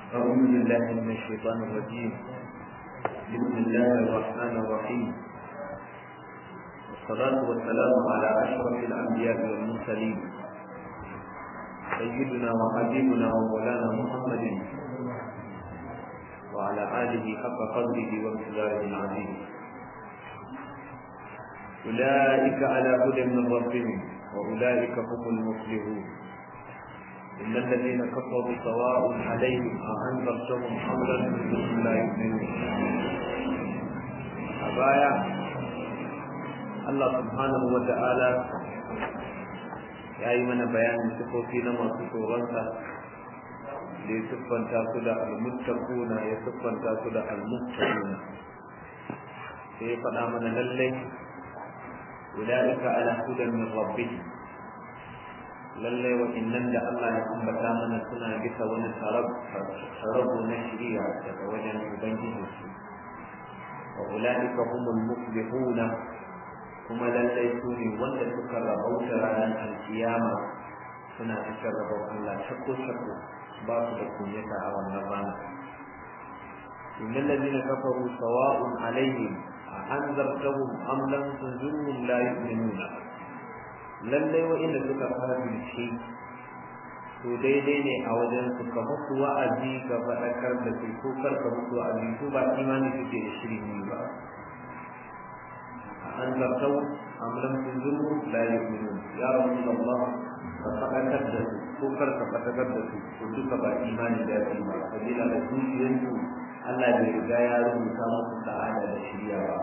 أعوذ بالله من الشيطان الرجيم بسم الله الرحمن الرحيم والصلاة والسلام على أشرف الأنبياء والمرسلين سيدنا وحبيبنا ومولانا محمد وعلى آله حق قدره وامتداره العظيم أولئك على هدى من ربهم وأولئك هم المفلحون إن الذين كفروا سواء عليهم أأنذرتهم أم لم تنذرهم لا يؤمنون أبايا الله سبحانه وتعالى ya yi mana bayanin sifofi na masu tsoronsa da ya siffanta su da almuttaquna ya siffanta su da almuttaquna sai ya faɗa mana lallai ulaika ala hudan min rabbihim lallai wa'innan da Allah ya ambata mana suna bisa wani tarabu na shiriya daga wajen ubangijinsu wa ulaika humul muflihuna kuma lallai su ne wanda suka rabauta ranar alkiyama suna cikin rabon Allah shakko shakko ba su da kunyata a wannan rana innal ladina kafaru sawa'un alaihim a anzartahum am lam tunzirhum la yu'minuna lallai wa'inda suka kafirce to daidai ne a wajen su ka musu wa'azi ga faɗakar da su ko kar ka musu wa'azi su ba imani suke da shirin ba أنذرتهم أم لم تنذرهم لا يؤمنون يا رسول الله فتقدس كفر فتقدس وجدك بإيمان ذاتي ما فبلا لكم ينجو Allah bai riga ya rubuta musu sa'ada da shirya ba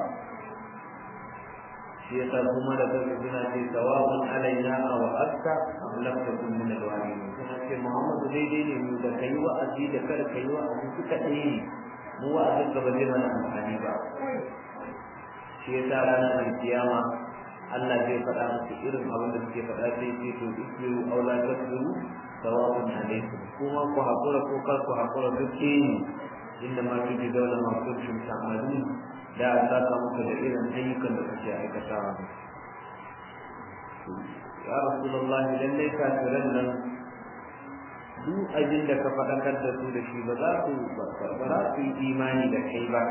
shi yasa kuma da kai suna ce sawa'un alaina aw akka am lam takun min alwalimin suna ce Muhammadu daidai ne mu da kai wa'azi da kar kai wa'azi suka ɗaya mu wa'azin ka ba zai mana amfani ba shi ya sa ranar alkiyama Allah zai faɗa musu irin abin da suke faɗa sai ce to isbiru aw la tasbiru sawa'un alaykum kuma ku hakura ko kar ku hakura duk ne inda ma tuji dole ma kuntum ta'malun da za ka muku da irin ayyukan da kuke aikatawa ya rasulullahi lallai kafiran nan duk abin da ka faɗakar da su da shi ba za su ba za su yi imani da kai ba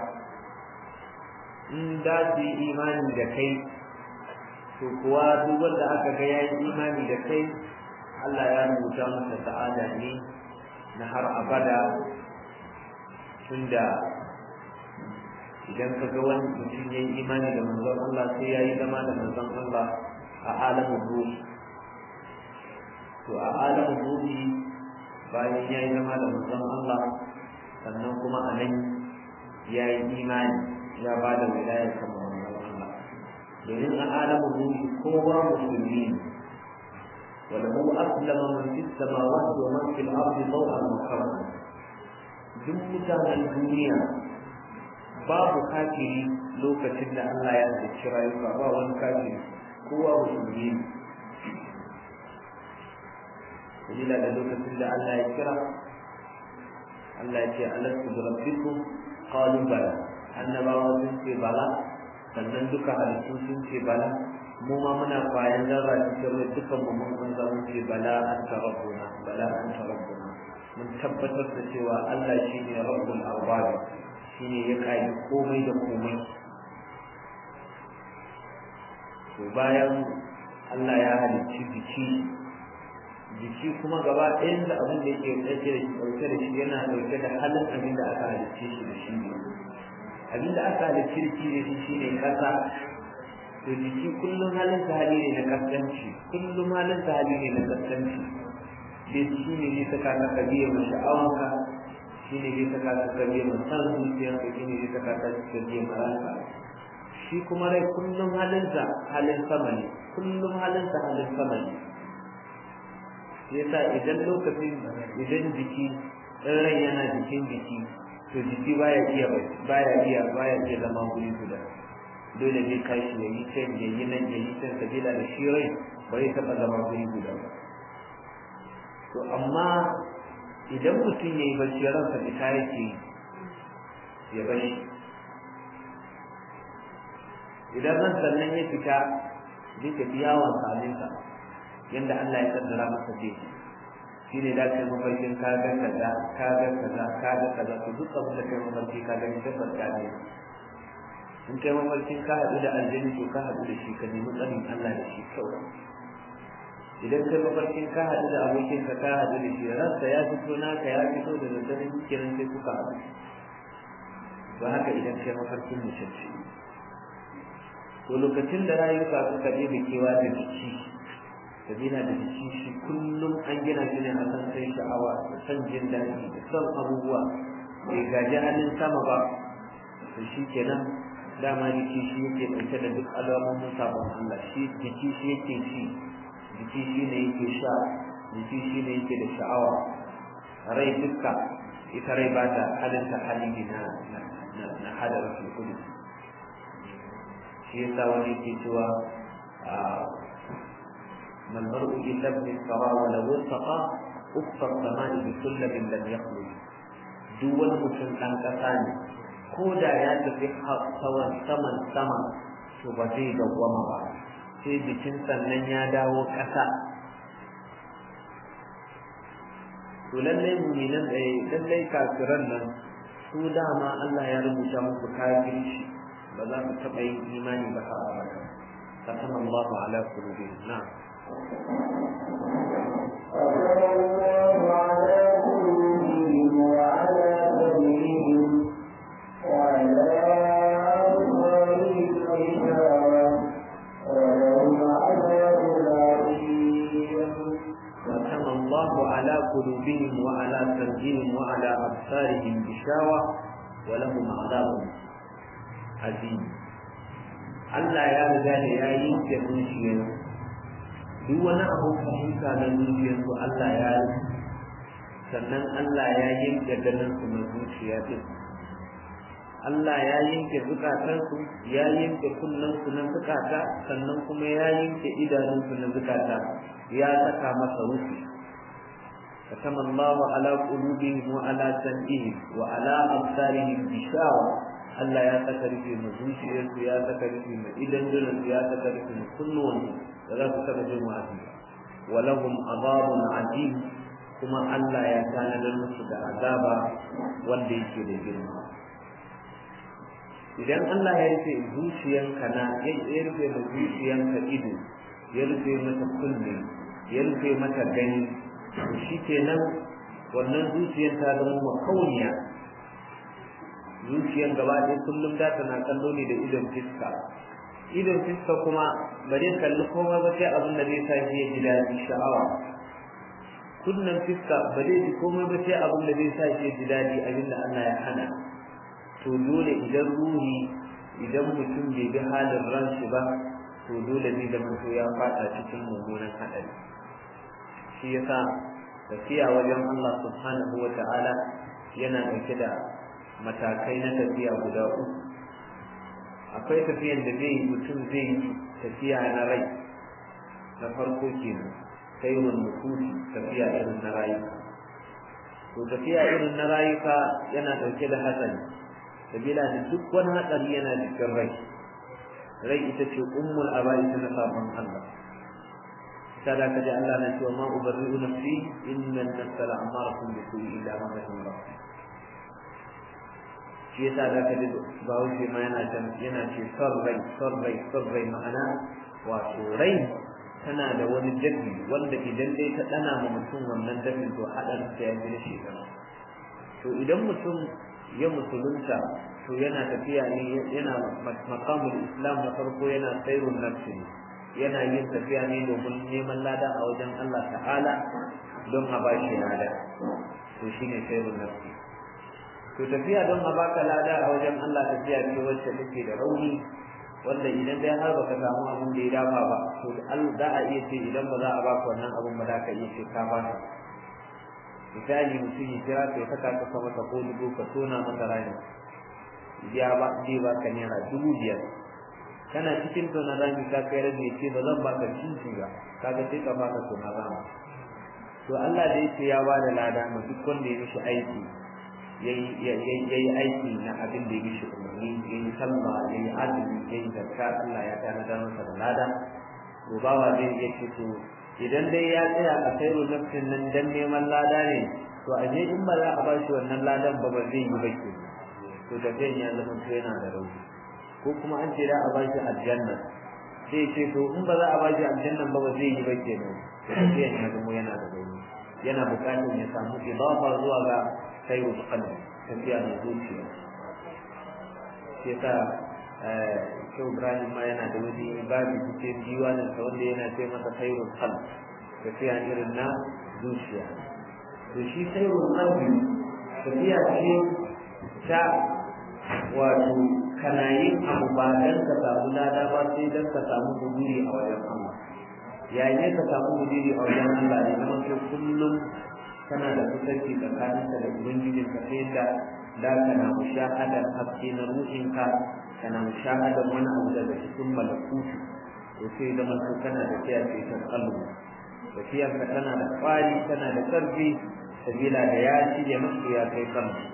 in da su yi imani da kai to kuwa duk wanda aka ga ya yi imani da kai Allah ya rubuta masa sa'ada ne na har abada tunda idan ka ga wani mutum ya yi imani da manzon Allah sai ya yi zama da manzon Allah a alamun ruhi to a alamun ruhi bayan ya yi zama da manzon Allah sannan kuma a nan ya yi imani ya ba da wilayar kamar wannan Allah domin a alamun ruhi kowa musulmi ne وله أسلم من في السماوات ومن في الأرض طوعا وكرها duk mutanen duniya babu kafiri lokacin da Allah ya halicci rayuka ba wani kafiri kowa musulmi ne dalila da lokacin da Allah ya kira Allah ya ce alastu bi rabbikum qalu bala annabawa sun ce bala sannan duka halittu sun ce bala mu ma muna bayan zarra cikin rai dukan mu mun san zamu ce bala anta rabbuna bala anta rabbuna mun tabbatar da cewa Allah shine rabbul arbab shine ya kai komai da komai to bayan Allah ya halicci jiki jiki kuma gaba ɗayan da abin da yake ɗauke da shi ɗauke da shi yana ɗauke da halin abin da aka halicce shi da shi ne abin da aka halicce shi da shi shine ƙasa to jiki kullum halin sa hali ne na kaskanci kullum halin sa hali ne na kaskanci sai shi ne zai saka ka kabiya ma sha'awanka shi ne zai saka ka kabiya ma san zuciyarka shi ne zai saka ka kabiya ma ranka shi kuma rai kullum halin sa halin sama ne kullum halin sa halin sama ne yasa idan lokacin idan jiki in rai yana jikin jiki to jiki baya iya baya iya baya iya zama guri guda dole ne kashi ya yi can ya yi nan ya yi can sabila da shi rai ba zai taɓa zama guri guda ba to amma idan mutum ya yi bacci ransa fita yake ya bari idan ran sannan ya fita zai tafi yawon salinsa yadda Allah ya kaddara masa zai shi ne da kai mafarkin ka ga kaza ka ga kaza ka ga kaza to duk abin da kai mafarki ka gani tabbas ka ne in kai mafarkin ka haɗu da aljani to ka haɗu da shi ka nemi tsarin Allah da shi kawai idan kai mafarkin ka haɗu da abokin ka ka haɗu da shi ransa ya fito naka ya fito da daddare kiran sai kuka haɗu ba haka idan kai mafarkin mutunci to lokacin da rayuka suka je da kewa da jiki sabila da jiki shi kullum an gina shi ne a kan sai sha'awa da son jin daɗi da son abubuwa bai gaji hannun sama ba to shi kenan dama jiki shi yake ɗauke da duk alamomin sabon Allah shi jiki shi yake ci jiki shi ne yake sha jiki shi ne yake da sha'awa rai dukka ita rai ba ta halitta halin na na hadar su kudu shi yasa wani ke cewa ما المرء إلا ابن الثرى ولو ارتقى أفق السماء بسلم لم يخرج دول مسلم أن تساني كودا يا تفي سوى سمن سما to ba zai dawwama ba sai jikin sannan ya dawo ƙasa to lallai muminan lallai kafiran nan su dama Allah ya rubuta muku kafirci ba za ku taɓa yin imani ba har abada ختم الله على قلوبهم نعم الله على قلوبهم وعلى سمعهم وعلى أبصارهم غشاوة ولهم عذاب عظيم ختم الله على قلوبهم وعلى سمعهم وعلى أبصارهم غشاوة ولهم عذاب عظيم Allah ya riga da ya yi da zuciyar duk wani abu fahimta na zuciyar su Allah ya yi sannan Allah ya yanke ganin su na zuciya din Allah ya yanke zukatansu ya yanke kunnensu na zukata sannan kuma ya yanke idanunsu na zukata ya saka masa rufi ختم الله على قلوبهم وعلى سمعهم وعلى أبصارهم غشاوة Allah ya saka rufe mu zuciyarsu ya saka rufe mu idan su ya saka rufe mu kunnuwansu da za su saka jin wa'azi walahum azabun azim kuma Allah ya tanadar musu da azaba wanda yake da girma idan Allah ya rufe zuciyanka na ya rufe mu zuciyanka ido ya rufe mata kunne ya rufe mata gani to shikenan wannan zuciyar ta zama makauniya zuciyar gaba ɗaya kullum da tana kallo ne da idon fiska idon fiska kuma ba zai kalli komai ba sai abin da zai sa shi ya ji daɗi sha'awa kunnen fiska ba zai ji komai ba sai abin da zai sa shi ya ji daɗi abin da Allah ya hana to dole idan ruhi idan mutum bai bi halin ran shi ba to dole zai zama to ya faɗa cikin mummunan haɗari shi yasa tafiya wajen Allah subhanahu wa ta'ala yana ɗauke da matakai na tafiya guda uku akwai tafiyan da zai mutum zai yi tafiya na rai na farko kenan sai wani nufusi tafiya irin na rayuka to tafiya irin na rayuka yana ɗauke da hatsari sabila da duk wani hatsari yana cikin rai rai ita ce ummul aba'i na sabon Allah sada kaji Allah na cewa ma ubarri'u nafsi inna an-nafsa la'amaratun bisu'i illa ma rahima rabbi shi yasa za ka ji bahaushe ma yana can yana ce son rai son rai son rai ma'ana wato rai tana da wani dafi wanda idan dai ta ɗana ma mutum wannan dafin to haɗarin ta ya fi shi to idan mutum ya musulunta to yana tafiya ne yana makamul islam na farko yana sairun nafsi yana yin tafiya ne domin neman lada a wajen Allah ta'ala don a bashi lada to shine sairun nafsi to tafiya don a baka lada a wajen Allah tafiya ce wacce take da rauni wanda idan dai har baka samu abin da ya dafa ba to za a iya ce idan ba za a baka wannan abin ba za ka iya ce ka ba misali mutum ya kira ka ya saka ka sama ta ko dubu ka tona masa rami ya ba zai baka naira dubu biyar kana cikin tona rami ka kai rabi ce ba zan baka cinci ba kaga sai ka baka tona rami to Allah da yake ya ba da lada ma duk wanda ya mishi aiki yayi aiki na abin da ya mishi umarni yayi sallah yayi azumi yayi zakka Allah ya tanadar masa da lada to bawa zai iya ce to idan dai ya tsaya a kai nafsin nan dan neman lada ne to a je in ba za a bashi wannan ladan ba ba zai yi ba ke to tafiyan ya zama to yana da rauni ko kuma an ce da a bashi aljanna sai ce to in ba za a bashi aljanna ba ba zai yi ba ke nan tafiyan ya zama yana da rauni yana buƙatar ya samu idafa zuwa ga sayyid qalbi tafiya mai zuciya shi yasa Shehu Ibrahim ma yana da wani babu cikin diwanin sa wanda yana ce masa khairul qalb tafiya irin na zuciya to shi khairul qalbi tafiya ce ta wato kana yin abu ba dan ka samu lada ba sai dan ka samu guduri a wajen Allah yayin ne ka samu guduri a wajen Allah ne kuma sai kullum kana da kusanci tsakaninka da ubangijinka sai da da kana mushahadar haske na ruhinka kana mushahadar wani abu daga cikin malakutu to sai da mutu kana da tafiya ce ta kalbu tafiyar ka tana da kwari tana da karfi sabila da ya shirya musu ya kai kalbu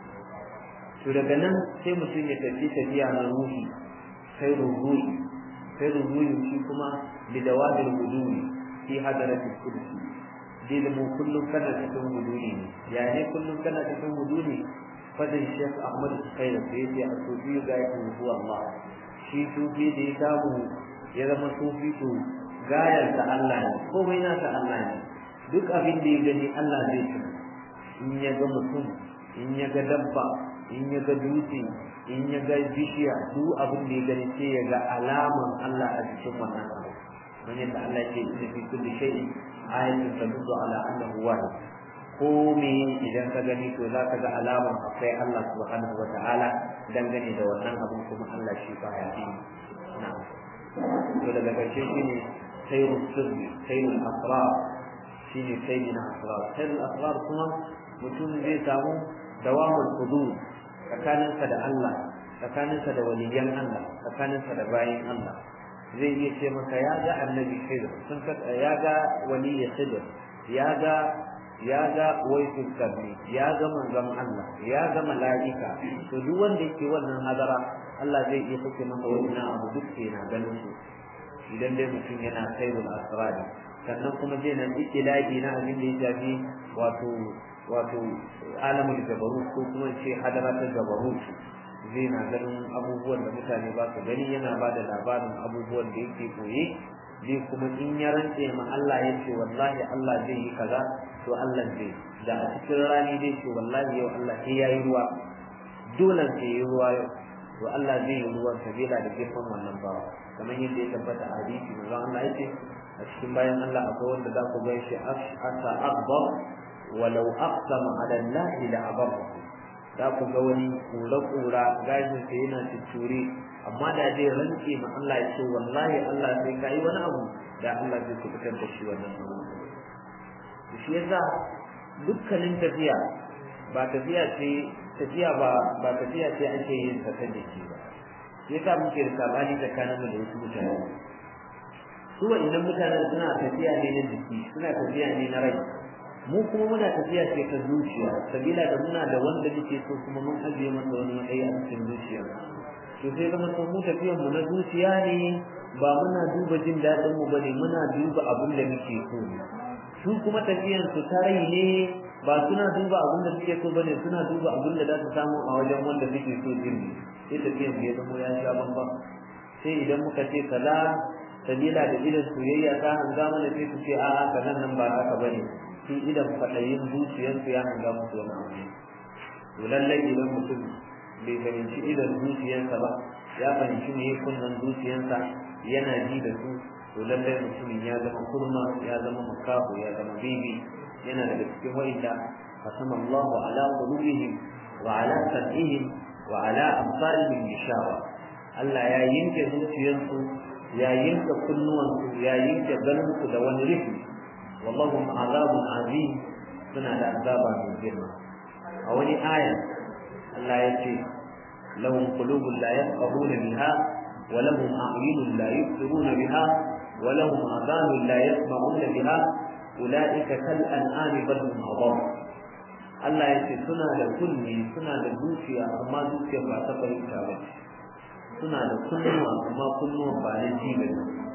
to daga nan sai mutum ya tafi tafiya na ruhi sai ruhi sai ruhi shi kuma bidawadil huduri fi hadaratil kursi dai da mu kullum kana cikin huduri ne ya ne kullum kana cikin huduri fadin Sheikh Ahmad Sukaira da yake a sufi ga yake huwa Allah shi sufi da ya samu ya zama sufi to gayar ta Allah ne komai na ta Allah ne duk abin da ya gani Allah zai ci in ya ga mutum in ya ga dabba in ya ga dutse in ya ga bishiya duk abin da ya gani sai ya ga alaman Allah a cikin wannan abu man yadda Allah ya ce inna fi kulli shay'in ayatun tadullu ala annahu wahid ko me idan ka gani to za ka ga alaman akwai Allah subhanahu wa ta'ala dangane da wannan abin kuma Allah shi ba ya yi na'am to daga ƙarshe shine sayrul sirri sayrul asrar shine sayyidina asrar sayrul asrar kuma mutum zai samu dawamul hudud tsakaninsa da Allah tsakaninsa da waliyan Allah tsakaninsa da bayin Allah zai iya ce maka ya ga annabi khidr sun ya ga waliyi khidr ya ga ya ga waisul kabri ya ga manzon Allah ya ga mala'ika to duk wanda yake wannan hadara Allah zai iya sake masa wannan abu duk yana ganin su idan dai mutum yana khairul asrari sannan kuma zai nan ikilabi na abin da ya shafi wato wato alamul jabarut ko kuma ce hadara ta jabarut zai na ganin abubuwan da mutane ba su gani yana ba da labarin abubuwan da yake koye zai kuma in ya rantse ma Allah ya ce wallahi Allah zai yi kaza to Allah zai da a cikin rani zai ce wallahi yau Allah sai yayi ruwa dole sai yayi ruwa yau to Allah zai yi ruwan sabila da girman wannan bawa kamar yadda ya tabbata a hadisi manzon Allah ya ce a cikin bayan Allah akwai wanda za ku gan shi asa akbar walau aqsama ala Allah la abar za ku ga wani kura-kura gashin sa yana tutture amma da zai rantse ma Allah ya ce wallahi Allah sai ka yi wani abu da Allah zai fitar da shi wannan abu to shi yasa dukkanin tafiya ba tafiya ce tafiya ba ba tafiya ce ake yin ta ta jiki ba shi yasa muke da sabani tsakanin mu da wasu mutane su wa'annan mutanen suna tafiya ne na jiki suna tafiya ne na rai mu kuma muna tafiya ce ta zuciya sabila da muna da wanda muke so kuma mun ajiye masa wani matsayi a cikin zuciya to sai zama to mu tafiyar mu na zuciya ne ba muna duba jin daɗin mu bane muna duba abin da muke so ne su kuma tafiyan su ta rai ne ba suna duba abin da suke so bane suna duba abin da za su samu a wajen wanda suke so din ne sai tafiyan ya zama ya sha bambam sai idan muka ce kaza sabila da idan soyayya ta hanga mana sai su ce a'a kazan nan ba haka bane sai idan faɗayin zuciyarsu ya hanga musu wani abu to lallai idan mutum bai fahimci idan zuciyarsa ba ya fahimci me kunnan zuciyarsa yana ji da su to lallai mutumin ya zama kurma ya zama makafu ya zama bibi yana daga cikin wa'inda qasama Allah ala qulubihim wa ala sam'ihim wa ala absarihim bishawa Allah ya yanke zuciyarsu ya yanke kunnuwansu ya yanke ganinsu da wani rufi wallahu azabun azim suna da azaba mai girma a wani aya Allah ya ce lahum qulubun la yafqahuna biha wa lahum a'yunun la yubsiruna biha wa lahum adhanun la yasma'una biha ulaika kal an'ami bal hum adall Allah ya ce suna da kunni suna da zuciya amma zuciyar ba ta fahimta ba suna da kunnuwa amma kunnuwan ba na ji ba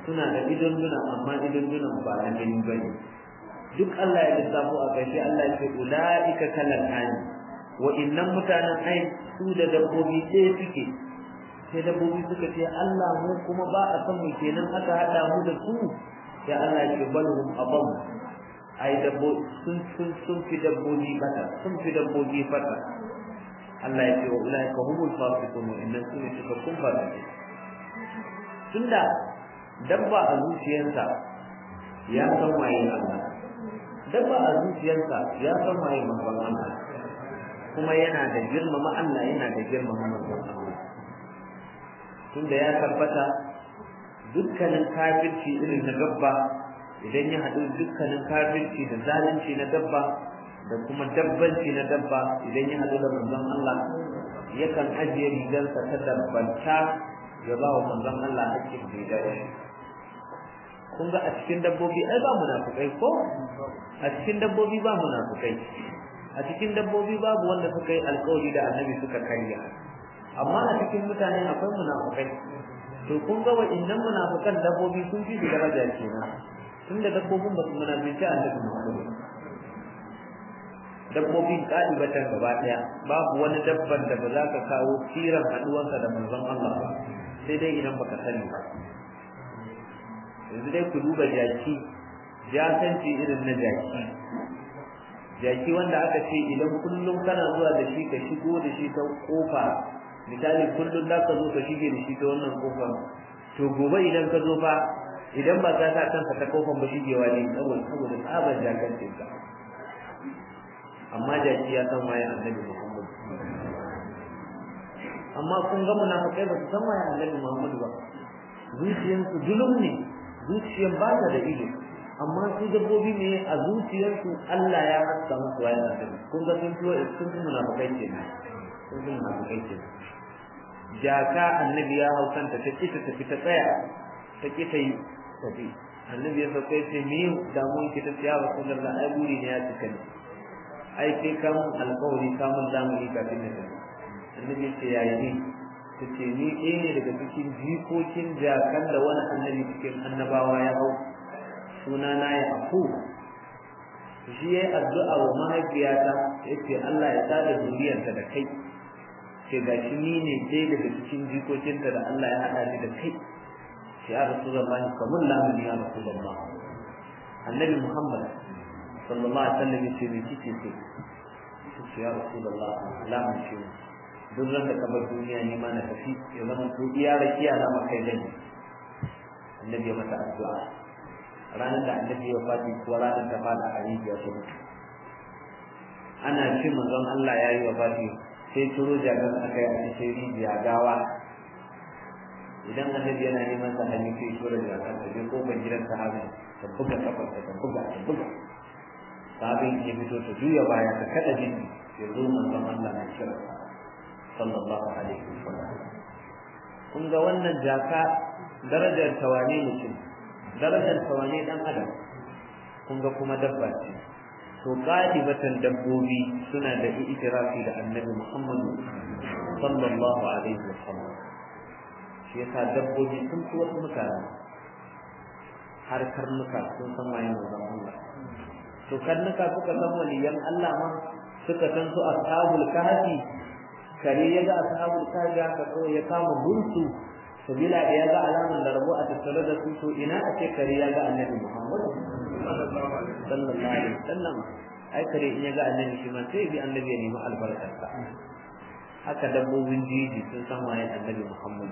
suna da idon duna amma idon dunan ba na gani bane duk Allah ya lissafo a ƙarshe Allah ya ce ulaika kalal ani wa innan mutanen ai su da dabbobi ɗaya suke sai dabbobi suka ce Allah mu kuma ba a san mu kenan aka hada mu da su sai Allah ya ce balhum abam ai dabbo sun sun sun fi dabbobi bata sun fi dabbobi fata Allah ya ce wa ulaika humul fasiqun wa innan su ne suka kun fasike tunda dabba a zuciyarsa ya san waye Allah dabba a zuciyarsa ya san waye manzon Allah kuma yana da girmama Allah yana da girmama manzon Allah tunda ya tabbata dukkanin kafirci irin na dabba idan ya haɗu dukkanin kafirci da zalunci na dabba da kuma dabbanci na dabba idan ya haɗu da manzon Allah yakan ajiye rigarsa ta dabbanta ya ba wa manzon Allah hakkin da ya kun ga a cikin dabbobi ai ba munafukai ko a cikin dabbobi ba munafukai a cikin dabbobi babu wanda suka yi alkawari da annabi suka karya amma a cikin mutane akwai munafukai to kun ga wa'annan munafukan dabbobi sun fi su daraja kenan tunda dabbobin ba su munafici annabi Muhammad dabbobin kalibatan gaba daya babu wani dabban da ba za ka kawo siran haduwarsa da manzon Allah ba sai dai idan baka sani ba yanzu dai ku duba jaki jasanci irin na jaki jaki wanda aka ce idan kullum kana zuwa da shi ka shigo da shi ta kofa misali kullum za ka zo ka shige da shi ta wannan kofar to gobe idan ka zo fa idan ba ka sa kanka ta kofar ba shigewa ne saboda saboda tsabar jakancin ka amma jaki ya san waye annabi Muhammad amma kun ga munafikai ba su san waye annabi Muhammad ba zuciyarsu zulum ne zuciyar ba ta da ido amma su dabbobi ne a zuciyarsu Allah ya haska musu waye annabi kun ga sun tuwa sun fi munafikai ke sun fi munafikai ke jaka annabi ya hau kanta ta kita tafi ta tsaya ta kita yi tafi annabi ya sauka ya ce me damuwan ki ta tsaya wa sallar da ai buri ne ya cika ne ai sai ka mun alƙawari ka mun zamu yi kafin na tafi annabi ya ce yayi ne ta ce ni ɗaya ne daga cikin jikokin jakan da wani annabi cikin annabawa ya hau suna na ya aku shi ya yi addu'a wa mahaifiyata ya ce Allah ya tada zuriyarta da kai ce ga shi ni ne ɗaya daga cikin jikokinta da Allah ya haɗa ni da kai ce ya rasu zama ni kamar lamuni ya rasu zama annabi Muhammad sallallahu alaihi wasallam ya ce me kike so ce ya rasu zama lamun ce duk ran da kamar duniya ne ma na tafi ya zama to iya rakiya na makai dani annabi ya mata addu'a ranar da annabi ya fadi ko ranar da fada a rijiya ta mutu ana ce manzon Allah ya yi wa fadi sai turo jagan aka yi a cikin rijiya gawa idan annabi yana neman sa hannu sai tura jagan ta je ko ban gidan sahabi ta buga kafar ta buga ta buga sahabin ya fito ta juya baya ta kada jini ya zo manzon Allah na kira sallallahu alaihi wasallam kun ga wannan jaka darajar tawane mutum darajar tawane dan adam kun ga kuma dabba ce to qalibatan dabbobi suna da itirafi da annabi Muhammad sallallahu alaihi wasallam shi yasa dabbobi sun fi wasu mutane har karnuka sun san waye manzon Allah to karnuka suka san waliyan Allah ma suka san su ashabul kahfi kare ya ga ashabul kahfi aka so ya kama bunsu sabila da ya ga alaman da rabu a tattare da su to ina a ce kare ya ga annabi Muhammad sallallahu alaihi wasallam ai kare in ya ga annabi shi ma sai bi annabi ya nemi albarkarsa haka dabbobin jiji sun san waye annabi Muhammad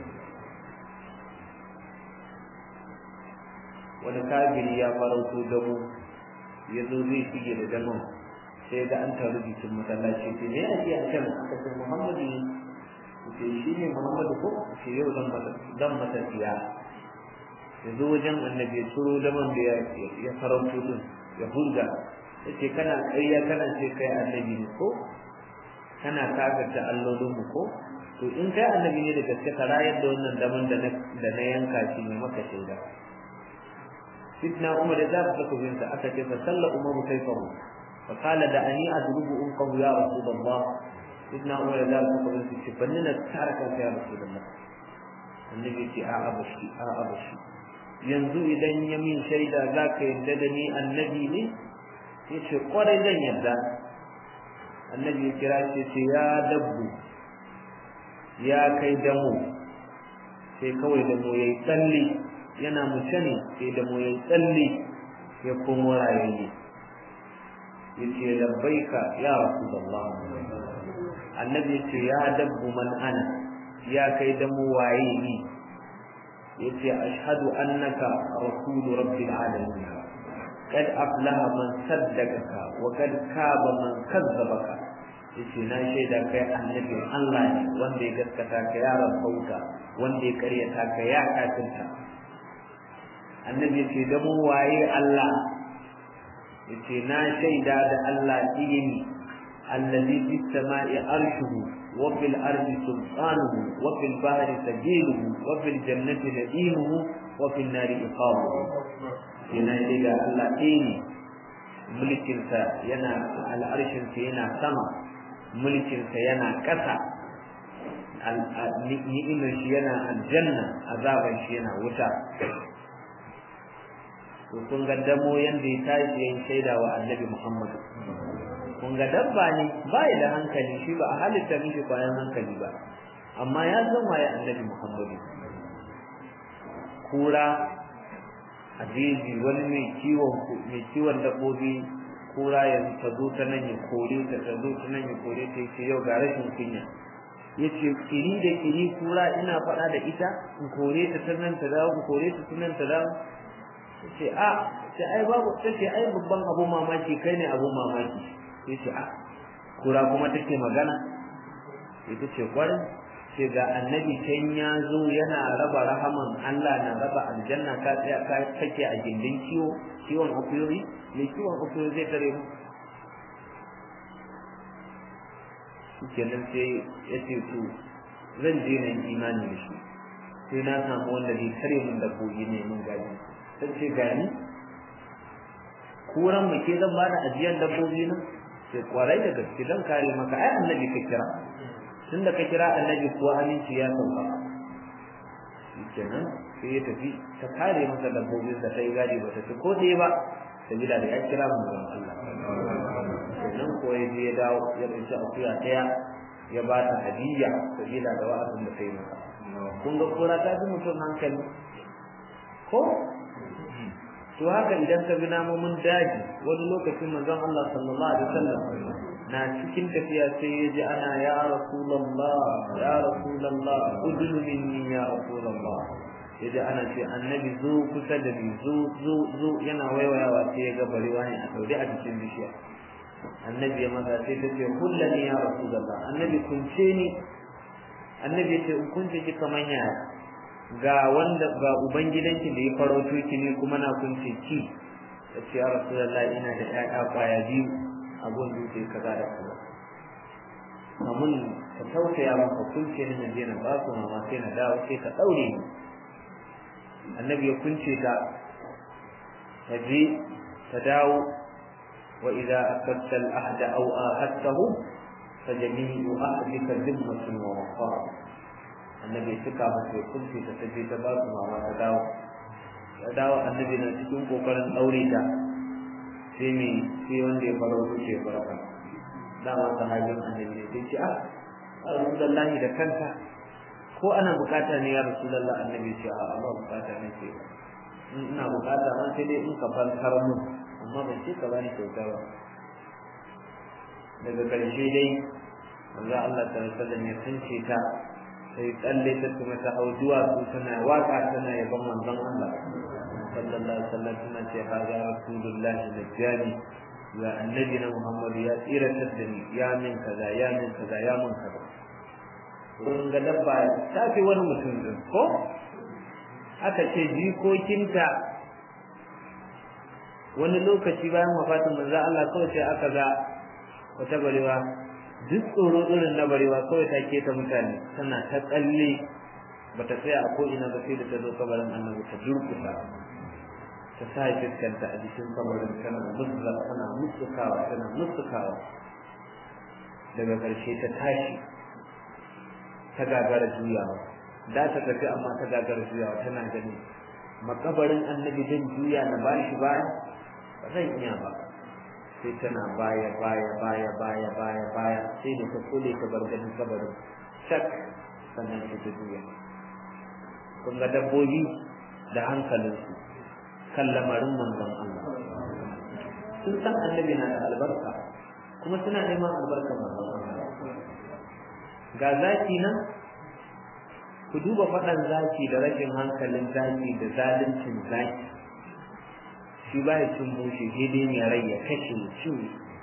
wani kafiri ya farauto dabo ya zo zai shige da damon sai ga an taru jikin masallaci ce me ake a can aka ce Muhammadu ne ce shi ne Muhammadu ko ce yau zan masa zan masa siya ya zo wajen annabi ya turo damon da ya farauto din ya hurga ya ce kana ƙarya kana ce kai annabi ne ko kana kafirta allolin mu ko to in kai annabi ne da gaske ka rayar da wannan daman da na yanka shi ne maka shaida sidna umar da za su bin sa aka ce fa salla umar kaifahu fa qala da ani adrubu unqahu ya rasulullah sidna umar da za su bin sa ce banni na tsara kan ya rasulullah annabi ce a abashi a abashi yanzu idan ya min shaida za ka yarda da ni annabi ne ya ce kwarai zan yarda annabi ya kira shi ce ya dabbu ya kai damo sai kawai damo ya yi tsalle yana mace ne sai damo ya yi tsalle ya komo rayayye ya ce labbaika ya rasu da annabi ya ce ya dabbu man ana ya kai damo waye ni ya ce ashhadu annaka rasulu rabbil alamin قد أفلح من صدقك وقد كاب من كذبك yace na shaida kai annabi Allah ne wanda ya gaskata ka ya rabauta wanda ya karyata ka ya kafinta annabi yace da mu waye Allah yace na shaida da Allah ilimi allazi fis sama'i arshuhu wa fil ardi sultanuhu wa fil bahri sabiluhu wa fil jannati nadimuhu wa fil nari iqamuhu yana shaida Allah ɗaya ne mulkinsa yana al'arshinsa yana sama mulkinsa yana ƙasa ni'imar shi yana aljanna azaban shi yana wuta to kun ga damo yanda ya tashi yin shaida wa annabi Muhammad kun ga dabba ne ba da hankali shi ba a halitta mishi kwayan hankali ba amma ya san waye annabi Muhammad kura a jeji wani mai kiwon mai kiwon dabbobi kura yanzu ta zo ta nan ya kore ta ta zo ta nan ya kore ta yace yau ga rashin kunya yace kiri da kiri kura ina faɗa da ita in kore ta ta nan ta dawo in kore ta ta nan ta dawo yace a sai ai babu tace ai babban abu mamaki kai ne abu mamaki yace a kura kuma take magana ita ce kwarin ce ga annabi can ya zo yana raba rahaman Allah na raba aljanna ka tsaya ka kake a gindin kiwo kiwon akuyoyi mai kiwon akuyoyi zai tare mu kenan sai ya ce to zan je na yi imani da shi sai na samu wanda zai tare mun dabbobi ne mun gaji sai ce gani kuran mu ke zan bada ajiyar dabbobi na sai kwarai da gaske zan kare maka ai annabi ka kira tun da ka kira annabi kuwa aminci ya sauka kenan sai ya tafi ta kare masa dabbobin da ta yi gadi ba ta ci ko ɗaya ba sabila da ya kira mu ga Allah kenan ko ya je ya dawo ya ɗauki akuya ɗaya ya ba ta hadiyya sabila da wa'azin da ta yi masa kun ga kora ta fi mutum hankali ko to haka idan ka bi namomin daji wani lokacin manzon Allah sallallahu alaihi wasallam na cikin tafiya sai ya ji ana ya rasulallah ya rasulallah udunu minni ya rasulallah ya ji ana ce annabi zo kusa da ni zo zo zo yana waiwayawa sai ya ga barewa ne a daure a cikin bishiya annabi ya maza sai ta ce kullani ya rasulallah annabi kunce ni annabi ya ce in kunce ki kaman yaya ga wanda ga ubangidanki da ya farauto ki ne kuma na kunce ki ya ce ya rasulallah ina da ƴaƴa kwaya biyu abun dutse kaza da kaza kamun ka tausaya maka kunce ni na je na ba su mama sai na dawo sai ka daure ni annabi ya kunce ta ta je ta dawo wa idza akadta al ahda aw ahadtahu fa jami'u ahdika dhimmatun wa wafa annabi suka masa ya kunce ta ta je ta ba su mama ta dawo ta dawo annabi na cikin kokarin daure ta sai me sai wanda ya faro wuce farka dama sahabin annabi ne sai ce ah rasulullahi da kanka ko ana bukata ne ya rasulullah annabi ce a Allah bukata ne ce ina bukata ma sai dai in ka fankar mu amma ban ce ka bani kyauta ba daga karshe dai manzo Allah ta sallallahu ya tunce ta sai tsalle ta kuma ta hau duwatsu tana waka tana yaban manzon Allah sallallahu alaihi wasallam tana ce haza rasulullahi najjani ya annabi na Muhammad ya tsiratar da ni ya min kaza ya min kaza ya min kaza kun ga dabba ta fi wani mutum din ko aka ce jikokinta wani lokaci bayan wafatin manzo Allah kawai sai aka ga wata barewa duk tsoro irin na barewa kawai ta keta mutane tana ta tsalle bata tsaya a ko ina ba sai da ta zo kabarin annabi ta durkusa ta sa fuskanta a jikin kabarin tana musla tana musukawa tana musukawa daga ƙarshe ta tashi ta gagara juyawa da ta tafi amma ta gagara juyawa tana gani makabarin annabi zan juya na bashi baya ba zan iya ba sai tana baya baya baya baya baya baya sai da ta kule ta bar ganin kabarin shak sannan sai ta juya kun ga dabbobi da hankalinsu kan lamarin manzon Allah sun san annabi na da albarka kuma suna neman albarka manzon Allah ga zaki nan ku duba faɗan zaki da rashin hankalin zaki da zaluncin zaki shi ba ya cin bushe daidai mai rai ya kashe cin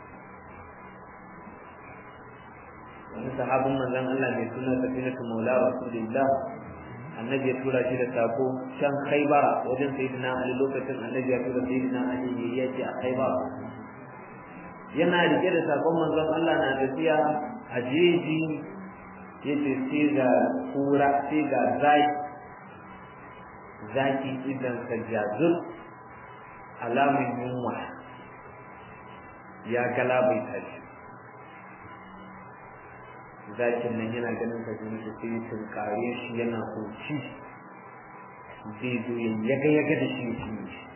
wani sahabin manzon Allah mai suna safinatu maula rasulillah annabi ya tura shi da sako can khaibara wajen sayyidina ali lokacin annabi ya tura sayyidina ali ne ya ce a khaibara yana rike da sakon manzon Allah na tafiya a jeji yace sai ga kura sai ga zaki zaki idan ka jazur alamun yunwa ya galabaita shi zakin nan yana ganin ka jini da sai tunkare shi yana hoci zai zo ya yaga yaga da shi shi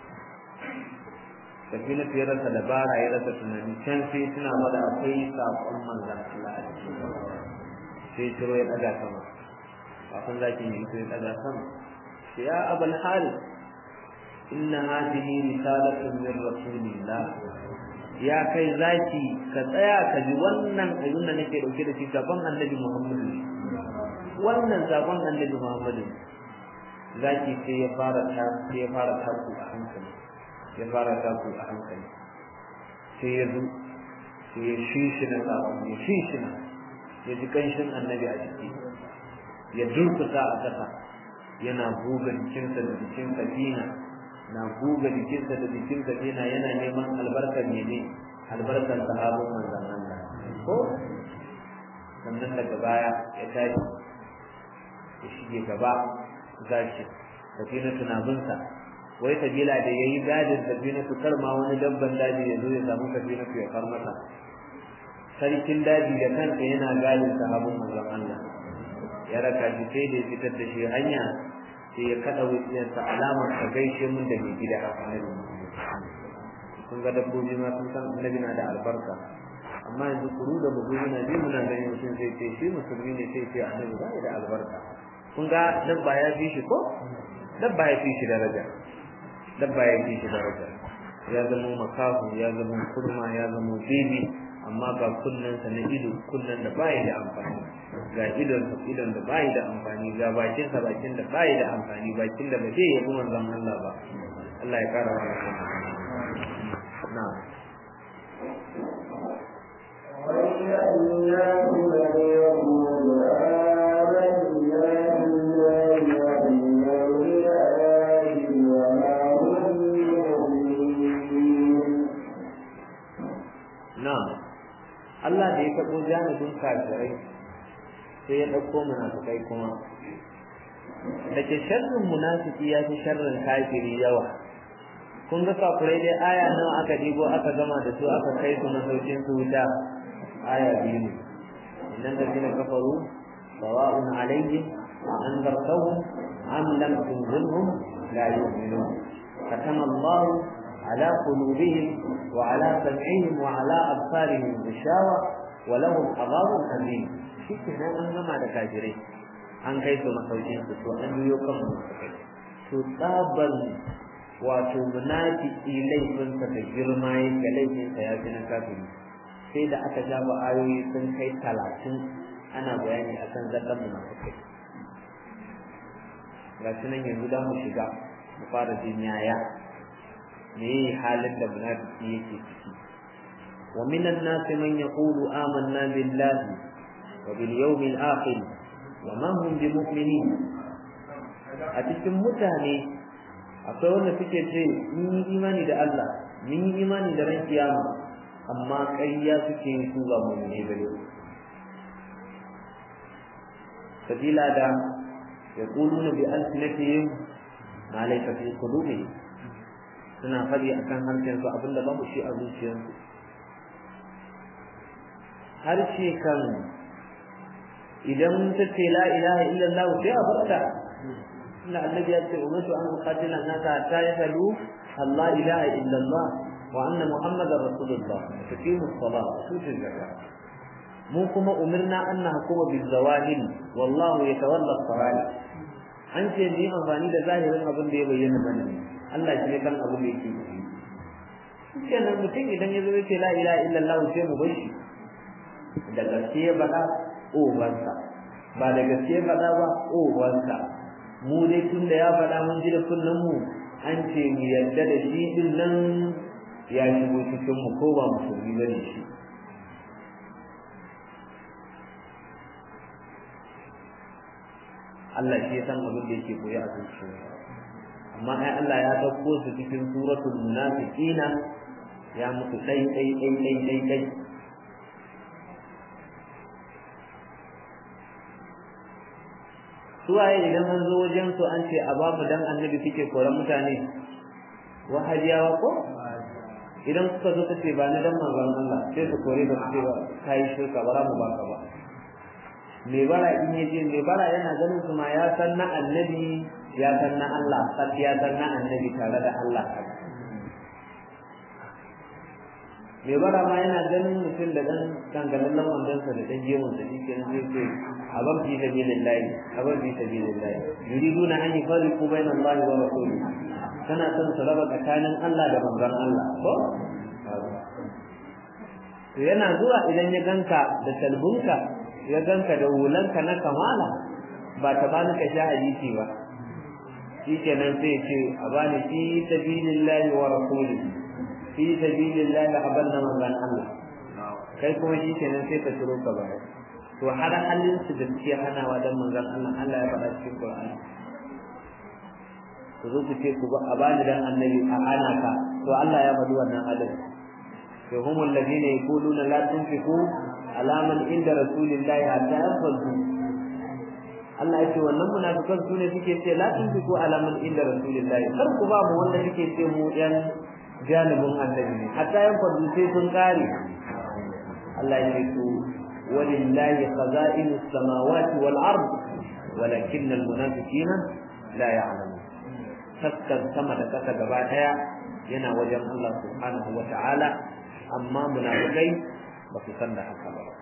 tafi na fiye rasa dabara ya rasa tunani can sai suna mada akwai saƙon manzan Allah a cikin sai ciro ya ɗaga sama kafin zakin ya ito ya ɗaga sama sai ya abal hal inna hadhihi risalatun min rasulillah ya kai zaki ka tsaya ka ji wannan abin da nake dauke da shi gaban annabi Muhammadu wannan gaban annabi Muhammadu zaki sai ya fara ta sai ya fara taku a hankali ya fara taku a hankali sai ya zo sai ya shishi na sabon ya shishi na ya ji kanshin annabi a jiki ya durkusa a ƙasa yana buga jikinsa da jikin safina na buga jikinsa da jikin safina yana neman albarkar mene albarkar sahabin manzon Allah ko sannan daga baya ya tashi ya shige gaba zaki safina tunabinsa wai sabila da yayi gadin safina su karma wani dabban daji ya zo ya samu safina su ya far masa sarkin daji da kansa yana gadin sahabin manzon Allah ya raka shi sai da ya fitar da shi hanya sai ya kada wuciyarsa alamar ka gaishe mun da mai gida annabi kun ga dabbobi ma sun san annabi na da albarka amma yanzu kuru da bugu muna ji muna ganin mutum sai ce shi musulmi ne sai ce annabi ba da albarka kun ga dabba ya fi shi ko dabba ya fi shi daraja dabba ya fi shi daraja ya zama makahu ya zama kurma ya zama bibi amma ga kunnensa na ido kunnen da bai da amfani ga idon idon da bai da amfani ga bakin sa bakin da bai da amfani bakin da ba zai yi kuma zan Allah ba Allah ya kara wa na Na'am Allah da ya taɓo janibin kafirai sai ya ɗauko munafikai kuma da ke sharrin munafiki ya fi sharrin kafiri yawa kun ga kafirai dai aya nawa aka dibo aka gama da su aka kai su masaukin su wuta aya biyu ne innan da zina kafaru sawa'un alaihim a anzartahum am lam tunzirhum la yu'minun katama Allah على قلوبهم وعلى سمعهم وعلى أبصارهم غشاوة ولهم عذاب أليم shi kenan an gama da kafirai an kai su masaukin su to an biyo kan munafikai to tsaban wato munafiki laifinsa da girma yake laifinsa ya fi na kafiri sai da aka jaba ayoyi sun kai talatin ana bayani akan zaɗan munafikai ga shi nan yanzu za mu shiga mu fara jin yaya me halin da munafiki yake ciki wa minan nasi man yaqulu amanna billahi wa bil yawmil akhir wa ma hum bimu'minin a cikin mutane akwai wanda suke ce mun yi imani da Allah mun yi imani da ran kiyama amma ƙarya suke yin su ba mu ne bane sabila da yaquluna bi alsinatihim ma laysa fi qulubihim suna faɗi akan harshen su abinda babu shi a zuciyarsu harshe kan idan ta ce la ilaha illallah sai a barka inda annabi ya ce umirtu an uqatila an-nasa hatta yashhadu Allah ilaha illa Allah wa anna Muhammadar rasulullah tuqimu as-salat wa tutu az-zakat mu kuma umirna an nahkuma bil zawahir wallahu yatawalla as-sara'ir an ce ni amfani da zahirin abin da ya bayyana mana Allah shi ne kan abin da yake yi kenan mutum idan ya zo ya ce la ilaha illallah sai mu bar shi da gaske ya faɗa ubansa ba da gaske ya faɗa ba ubansa mu dai tun da ya faɗa mun ji da kullum mu an ce mu yarda da shi din nan ya shigo cikin mu ko ba musulmi bane shi Allah shi ya san abin da yake koya a zuciya amma ai Allah ya dauko su cikin suratul munafiqina ya mutu dai dai dai dai dai dai suwaye idan an zo wajen su an ce a bamu dan annabi suke koran mutane wahajiyawa ko idan suka zo ka ce ba ni dan manzon Allah sai su kore da su ba kai shirka ba za mu baka ba me bara in yaje me bara yana ganin su ma ya san na annabi ya san na Allah sai ya san na annabi tare da Allah me bara ma yana ganin mutum da dan dangalallen wandonsa da dan gemun da shi kenan zai ce aban fi sabilillahi aban fi sabilillahi yuriduna an yufarriqu bayna Allah wa rasulihi kana son su raba tsakanin Allah da manzon Allah ko to yana zuwa idan ya ganka da talbunka ya ganka da hulanka na kamala ba ta bani ka sha hadisi ba shi kenan sai ce a bani fi sabilillahi wa rasulihi fi sabilillahi abanna manzon Allah kai kuma shi kenan sai ka turo ka baya to har halin su da suke hanawa dan manzon Allah Allah ya faɗa cikin Qur'ani ku zo ku ce ku ba a bani dan annabi a ana ka to Allah ya faɗi wannan adalci to humul ladina yaquluna la tunfiqu ala man inda rasulillahi hatta yanfadu Allah ya ce wannan munafikan su ne suke ce la tunfiqu ala man inda rasulillahi kar ku ba mu wanda suke ce mu yan janibin annabi ne hatta yanfadu sai sun kare Allah ya ce ku walillahi khaza'inus samawati wal ard walakinna al munafiqina la ya'lamun taskar sama da kasa gaba daya yana wajen Allah subhanahu wa ta'ala amma munafikai ba su san da haka ba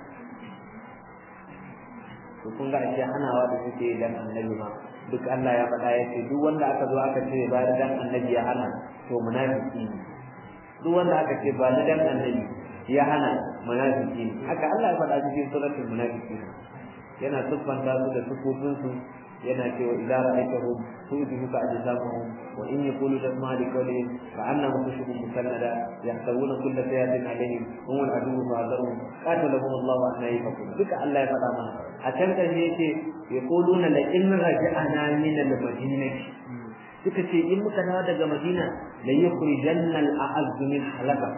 to kun ga ashe hanawa da suke dan annabi ma duk Allah ya faɗa ya ce duk wanda aka zo aka ce ba da dan annabi ya hana to munafiki ne duk wanda aka ce ba da dan annabi ya hana munafiki ne haka Allah ya faɗa cikin suratul munafiqin yana siffanta su da sukutunsu yana cewa idza ra'aytahum tu'jibuka ajsamuhum wa in yaqulu tasma' li qawlihim ka'annahum khushubun musannada yahsabuna kulla sayatin alayhim hum al-aduwwu fa'adharhum qatalahum Allahu an yafakun duka Allah ya faɗa mana a can kan yake yaquluna la in raja'na min al-madinati suka ce in muka dawo daga Madina la yukhrijanna al-a'azzu min halaka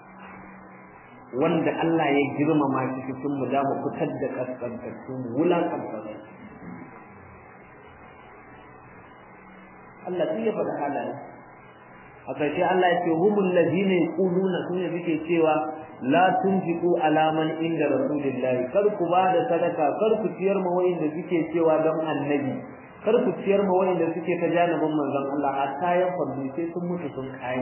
wanda Allah ya girmama shi cikin mu da mu fitar da kaskantattu wulakantattu Allah sai ya faɗa halaye a ƙarshe Allah ya ce humul ladina yaquluna sune suke cewa la tunfiqu ala man inda rasulillahi kar ku ba da sadaka kar ku ciyar ma wayanda suke cewa don annabi kar ku ciyar ma wayanda suke ta janibin manzon Allah hatta ya fadu sai sun mutu sun kai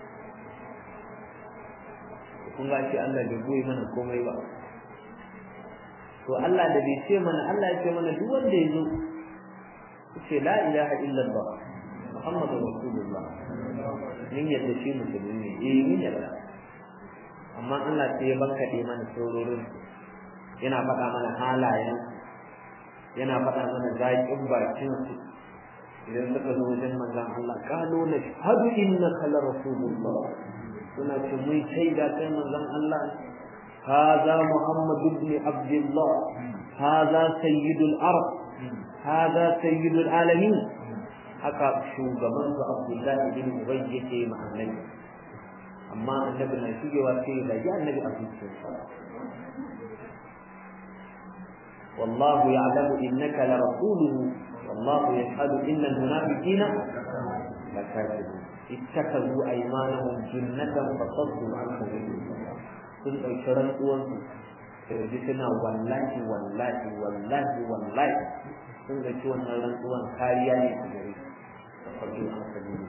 kun ga shi Allah bai goyi mana komai ba to Allah da bai ce mana Allah ya ce mana duk wanda ya zo ce la ilaha illallah Muhammadu Rasulullah min yadda shi musulmi ne eh min yadda amma Allah sai ya bankaɗe mana sororin yana faɗa mana halayen yana faɗa mana zaƙin bakin su idan suka zo wajen manzon Allah qalu la shahadu innaka la rasulullah suna ce mun shaida kai manzon Allah هذا محمد بن عبد الله هذا سيد الأرض هذا سيد العالمين haka shugaban su Abdullahi bin Ubay yake ma annabi amma annabi na shigewa sai da ya annabi a zuciyarsa والله يعلم انك لرسوله والله يشهد ان المنافقين لكاذبون اتخذوا ايمانهم جنة فصدوا عن سبيل الله sun ɗauki rantsuwansu da suna wallahi wallahi wallahi wallahi sun ga wannan rantsuwan kariya ne a gare su farko an sabili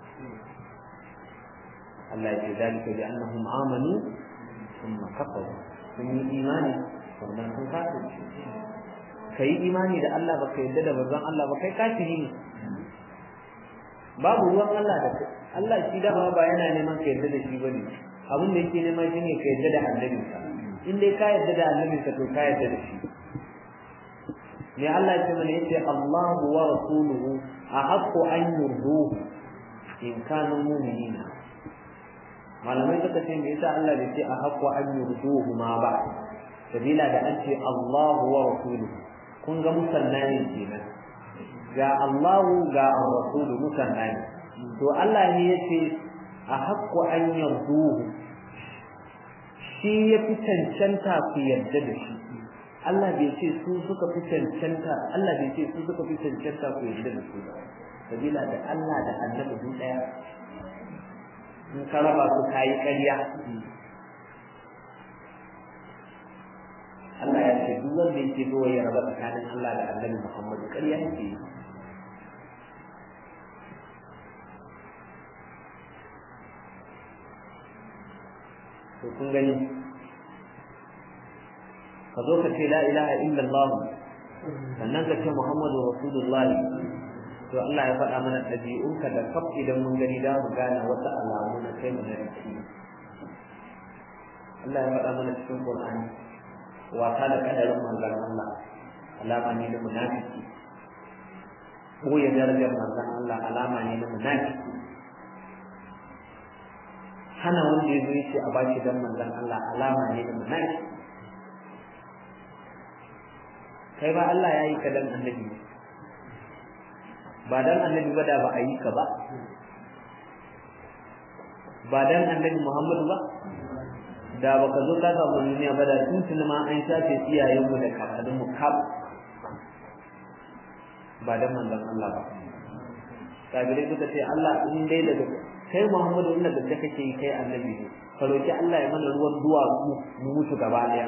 Allah ya ce zalika bi annahum amanu thumma kafaru sun yi imani sannan sun kafirce kai imani da Allah baka yadda da manzon Allah ba kai kafiri ne babu ruwan Allah da kai Allah shi da ba yana neman ka yadda da shi bane abin da yake nema shine ka yadda da annabi in dai ka yadda da annabi ka to ka yadda da shi ne Allah ya ce mana yace Allahu wa rasuluhu ahaqqu an yurduhu in kanu mu'minina malamai suka ce me yasa Allah bai ce ahaqqu an yurduhu ma ba sabila da an ce Allahu wa rasuluhu kun ga musanna ne kenan ga Allahu ga rasulu musanna ne to Allah ne yace ahaqqu an yurduhu shi ya fi cancanta ku yarda da shi Allah bai ce su suka fi cancanta Allah bai ce su suka fi cancanta ku yarda da su ba sabila da Allah da annabi duk daya in ka raba su kayi ƙarya Allah ya ce duk wanda yake zo ya raba tsakanin Allah da annabi Muhammad ƙarya yake yi to kun gani ka zo ka ce la ilaha illallah sannan ka ce muhammadu rasulullah to Allah ya faɗa mana ɗabi'unka da kaf idan mun gani da mu gane wata alamu na kai mu na riki Allah ya faɗa mana cikin Qur'ani wasa da kadarin manzon Allah alama ne na munafiki ko ya darajar manzon Allah alama ne na munafiki hana wanda ya zo ya ce a bashi dan manzon Allah alama ne na munafiki kai ba Allah ya yi ka dan annabi ba dan annabi ba da ba a yi ka ba ba dan annabi Muhammadu ba da baka zo ka samu duniya ba da tun ma an shafe iyayenmu da kakanninmu kaf ba dan manzon Allah ba kabirai suka ce Allah in dai daga kai Muhammadu inda da kake yi kai annabi ne ka roki Allah ya mana ruwan duwa mu mutu gaba daya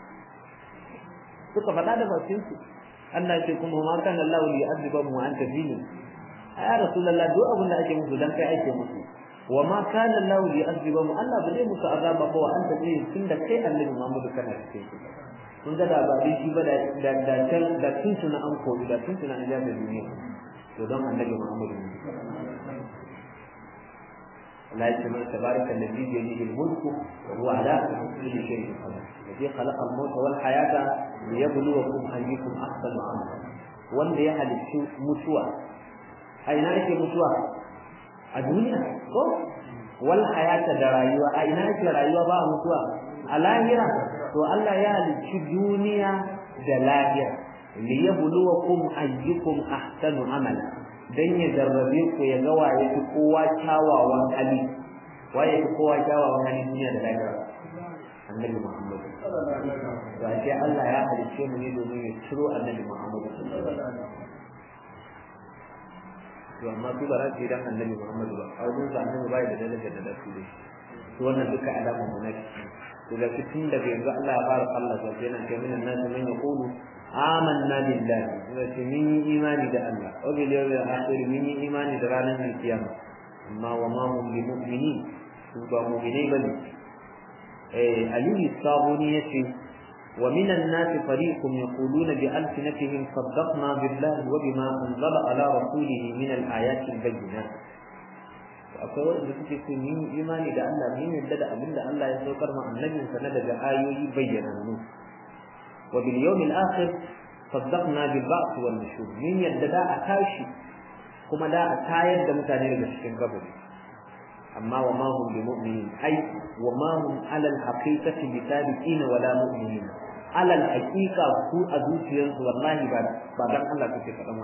suka faɗa da bakin su Allah ce kuma ma kana Allah li yu'adhiba mu anta fini ya rasulullah duk abin da ake musu dan kai ake musu wa ma kana Allah li yu'adhiba mu Allah ba zai musu azaba ba wa anta fini tunda kai annabi Muhammadu kana cikin su kun ga da ba dai shi ba da da can da tun tuna an koyi da tun tuna an ja da duniya to don annabi Muhammadu لا يتمنى تبارك الذي بيده الملك وهو على كل شيء قدير الذي خلق الموت والحياة ليبلوكم أيكم أحسن عملا wanda ya halicci mutuwa a ina yake mutuwa a duniya ko wal hayata da rayuwa a ina yake rayuwa ba mutuwa a lahira to Allah ya halicci duniya da lahira liyabluwakum ayyukum ahsanu amala dan ya jarrabe ku ya ga waye fi kowa kyawawan hali waye fi kowa kyawawan hali duniya da lahira annabi Muhammad ba sai Allah ya halice mu ne domin ya ciro annabi Muhammad to amma su ba za su yi dan annabi Muhammad ba a wajen sa annabi bai da daraja da dasu da to wannan duka alamun mu na to da tun daga yanzu Allah ya fara Allah sa kenan kai minan nasu man yaqulu amanna billahi wace mun yi imani da Allah wa bil yawmil akhir mun yi imani da ranar kiyama amma wa ma hum bi mu'minin su ba mu'minai bane eh ali sabuni yace wa min an-nas fariqun yaquluna bi alsinatihim saddaqna billahi wa bima anzala ala rasulih min al-ayati al-bayyinat akwai wanda suke so mun yi imani da Allah mun yadda da abinda Allah ya saukar ma annabinsa na daga ayoyi bayyanannu وباليوم الآخر صدقنا بالبعث والنشور من يددا أتاشي كما دا أتايد دا متانير بشكين قبل أما وما هم بمؤمنين أي وما هم على الحقيقة بثابتين ولا مؤمنين على الحقيقة سوء أدوسيان والله بعد بعد الله كتير كلام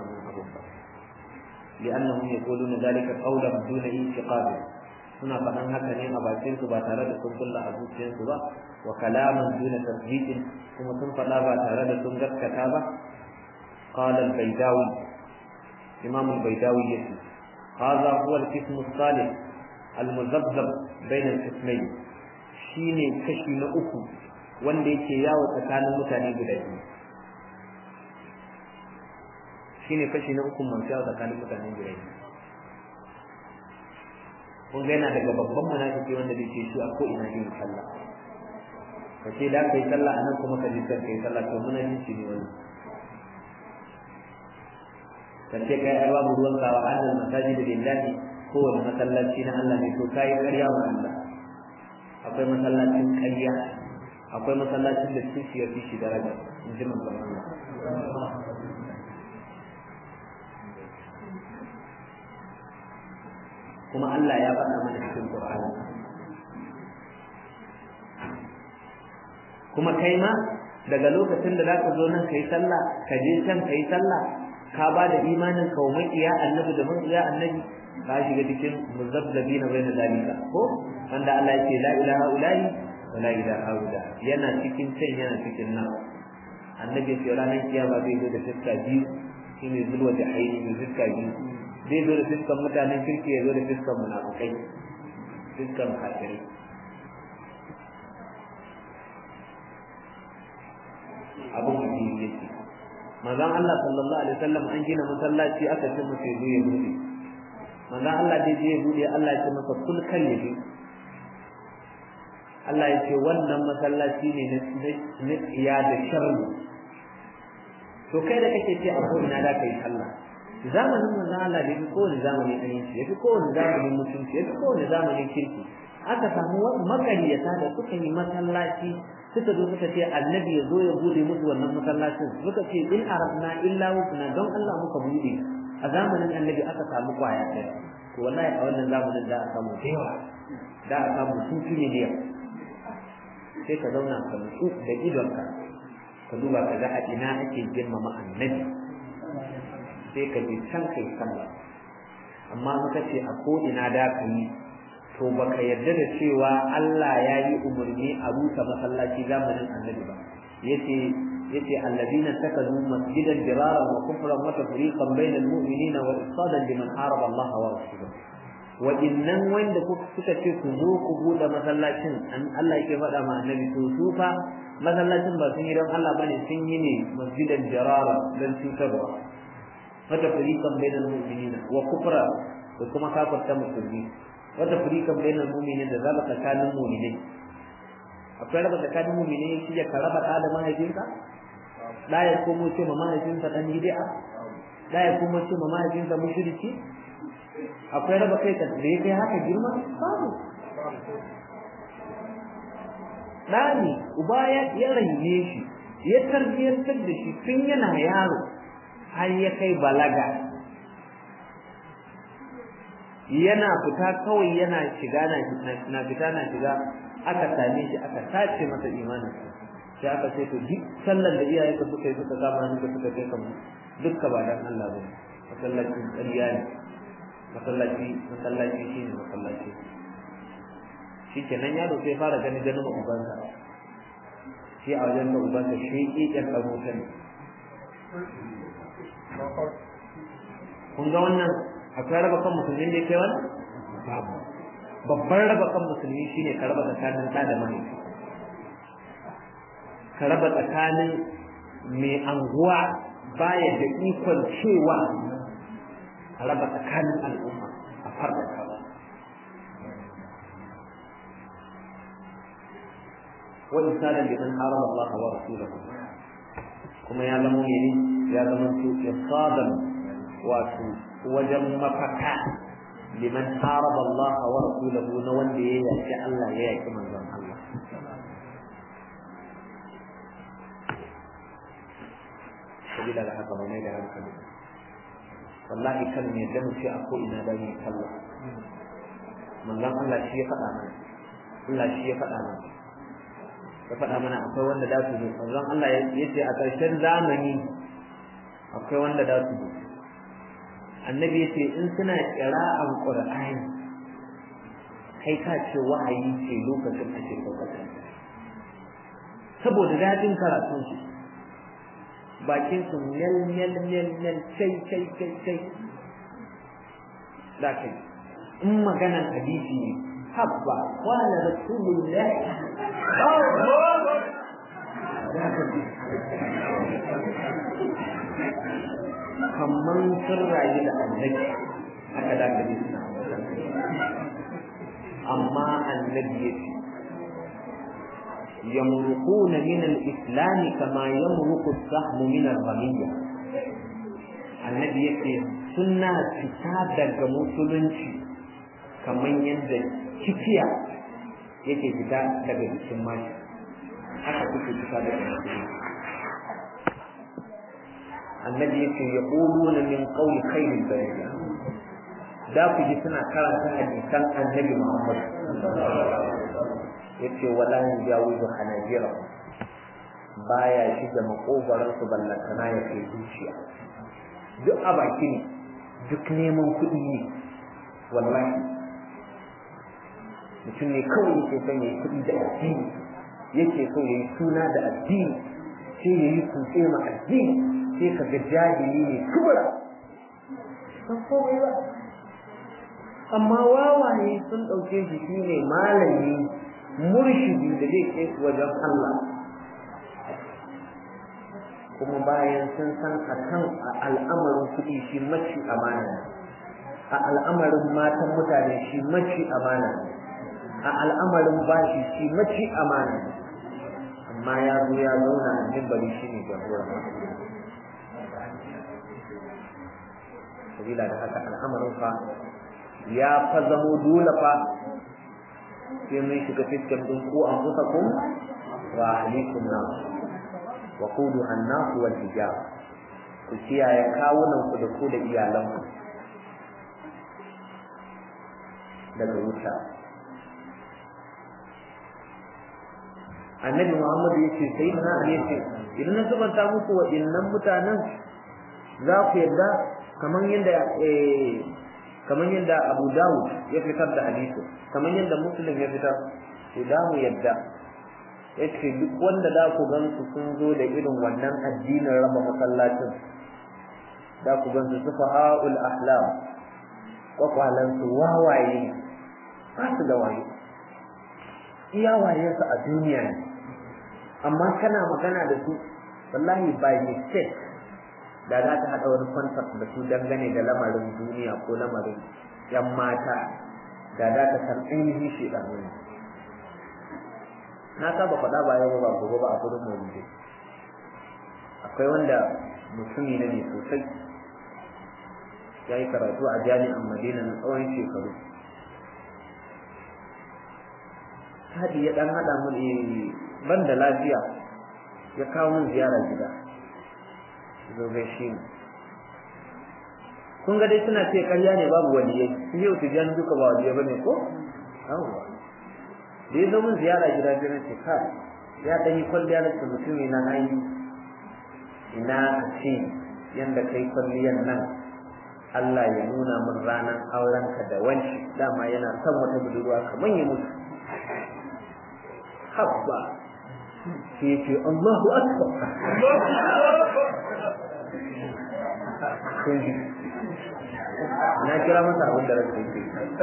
لأنهم يقولون ذلك قولا دون انتقاد suna faɗan haka ne a bakin su ba tare da sun kulla a zuciyarsu ba wa kalaman duna tasdiqin kuma sun faɗa ba tare da sun gaskata ba qala al-baydawi imam al-baydawi yace hadha huwa al-qism as-salih al-muzabbab bayna al-qismayn shine kashi na uku wanda yake yawo tsakanin mutane guda biyu shine kashi na uku masu yawa tsakanin mutanen jirai kun ga yana daga babban munafiki wanda zai ce shi a ko ina yin sallah ka ce da ka yi sallah a nan kuma ka ji ka yi sallah to munafici ne wani ka ce kai ai babu ruwan kawa annal masajid lillahi kowane masallaci na Allah ne to kai ƙarya wa Allah akwai masallacin ƙarya akwai masallacin da su shi ya fi shi daraja in ji manzon Allah kuma Allah ya faɗa mana cikin Qur'ani kuma kai ma daga lokacin da zaka zo nan kai sallah ka je can kai sallah ka ba da imanin ka wa makiya annabi da makiya annabi ka shiga cikin muzabbabina bayna dalika ko wanda Allah yake la ilaha ulahi wa la ilaha illa yana cikin can yana cikin nan annabi ya ranar kiyama zai zo da fiska biyu shine zulwa da haini da fiska biyu zai zo da fiskan mutanen kirki ya zo da fiskan munafukai fiskan kafirai abin da yake manzon Allah sallallahu alaihi wasallam an gina masallaci aka ce masa ya zo ya bude manzon Allah dai je ya bude Allah ya ce masa kul kan ya bi Allah ya ce wannan masallaci ne na tsiya da sharri to kai da kake ce a ko ina da kai sallah zamanin manzon Allah da yafi kowane zamani ɗanyenci yafi kowane zamanin mutunci yafi kowane zamanin kirki aka samu makariyata da suka yi masallaci suka zo suka ce annabi ya zo ya bude musu wannan masallacin suka ce in arabna illa wukna don Allah muka bude a zamanin annabi aka samu kwaya ɗaya to wallahi a wannan zamanin da a samu da yawa da a samu sun fi miliyan sai ka zauna ka nutsu da idonka ka duba ka ga a ina ake girmama annabi sai ka je can kai sallah amma muka ce a ko ina da ka yi to baka yarda da cewa Allah ya yi umarni a rusa masallaci zamanin annabi ba yace yace alladina takazu masjidan diraran wa kufran wa tafriqan bainal mu'minina wa isadan liman haraba Allah wa rasulahu wa innan wanda suka ce ku zo ku bude masallacin Allah yake faɗa ma annabi to su fa masallacin ba sun yi don Allah bane sun yi ne masjidan dirara dan cutarwa wa tafriqan bainal mu'minina wa kufra da kuma kafirta musulmi wata furikan bainal mu'minin da zaba tsakanin mu'minai akwai raba tsakanin mu'minai shi ya ka raba da mahaifinka da ya komo ce ma mahaifinsa dan bid'a da ya komo ce ma mahaifinsa mushriki akwai raba kai ka da kai haka girma babu dani uba ya ya raine shi ya tarbiyantar da shi tun yana yaro har ya kai balaga yana fita kawai yana shiga na fita na shiga aka same shi aka sace masa imanin sai aka ce to duk sallar da iyaye ka suka yi suka kama ni ka suka kai kamar dukka ba dan Allah bane masallaci ƙarya ne masallaci masallaci shine masallaci shikenan yaro sai fara gani ganin ubansa shi a wajen da ubansa shi ƙiƙen ɗan wuta ne kun ga wannan akwai raba kan musulmi da kai wannan babu babban raba kan musulmi shine ka raba tsakanin ɗa da mahaifi ka raba tsakanin mai anguwa baya da ikon cewa a raba tsakanin al'umma a farda kawa wa insanan liman harama Allah wa rasulahu kuma ya zama ne ya zama su isaban wato wajen mafaka liman haraba Allah wa rasulahu na wanda ya yaki Allah ya yaki manzon Allah sabila da haka mai da hankali wallahi kan ne da muke a ko ina da mu sallah manzon Allah shi ya faɗa mana Allah shi ya faɗa mana ya faɗa mana akwai wanda da su zo manzon Allah ya ce a ƙarshen zamani akwai wanda da su zo annabi ya ce in suna ƙira'an ƙur'ani kai ka ce wahayi ce lokacin ake lokacin saboda daɗin karatun su bakin su mel mel mel mel kai kai kai kai da kai in maganan hadisi ne habba wala rasulullah haka kamar sun rayu da annabi haka da ka ji suna amma annabi ya ce يمرقون من الإسلام كما يمرق السهم من الرمية النبي يقول سنة كتاب musulunci kamar yadda kifiya yake fita daga jikin mashi haka kuke fita daga musulunci annabi yake ya na min qawli khairil bariya da ku ji suna karanta hadisan annabi Muhammad yace wala yajawizu hanajira baya shiga makogaran su ballantana ya kai zuciya duk a baki ne duk neman kuɗi ne wallahi mutum ne kawai yake son ya yi kuɗi da addini yake so ya yi suna da addini sai ya yi kutse ma addini sai ka ga jahili ne kubura san komai ba amma wawaye sun ɗauke shi shine malami murshidi da zai kai wajen Allah kuma bayan sun san a kan al'amarin kuɗi shi maci amana ne a al'amarin matan mutane shi maci amana ne a al'amarin bashi shi maci amana ne amma ya zo ya zauna a mimbari shi ne jagoran sabila da haka al'amarin fa ya fa zamo dole fa sai mun shiga fiskan din ko an kusa kun wa ahlikum na wa qudu an-nas wal hijab ku kiyaye kawunan ku da ku da iyalan ku daga wuta annabi muhammadu ya ce sai na ya ce idan na zubanta muku wa innan mutanen za ku yadda kamar yadda kamar yadda Abu Dawud ya fitar da hadisi kamar yadda Muslim ya fitar to da mu yadda yace duk wanda da ku gan su sun zo da irin wannan addinin raba masallacin da ku gan su sufahaul ahlam kwakwalan su wawaye ba su da waye iya waye su a duniya ne amma kana magana da su wallahi by mistake da za ta haɗa wani kwantar da su dangane da lamarin duniya ko lamarin yan mata da za ta san ainihin shekaru ne na saba faɗa ba yau ba gobe ba a gudun mawuce akwai wanda mutumi na ne sosai ya yi karatu a jami'an madina na tsawon shekaru hadi ya ɗan haɗa mun ban da lafiya ya kawo mun ziyara gida zo gaishe ni kun ga dai suna ce ƙarya ne babu waliyai sun yi wuce jan duka ba waliyai bane ko yawwa da ya zo min ziyara gida biyu na ce kai ya ɗan yi kwalliya na ce mutum na ayi ina a ce yanda kai kwalliyan nan Allah ya nuna min ranar aurenka da wanci dama yana son wata budurwa kamar ya mutu habba sai ya ce Allahu akbar kun ji na kira masa abin da rasa yake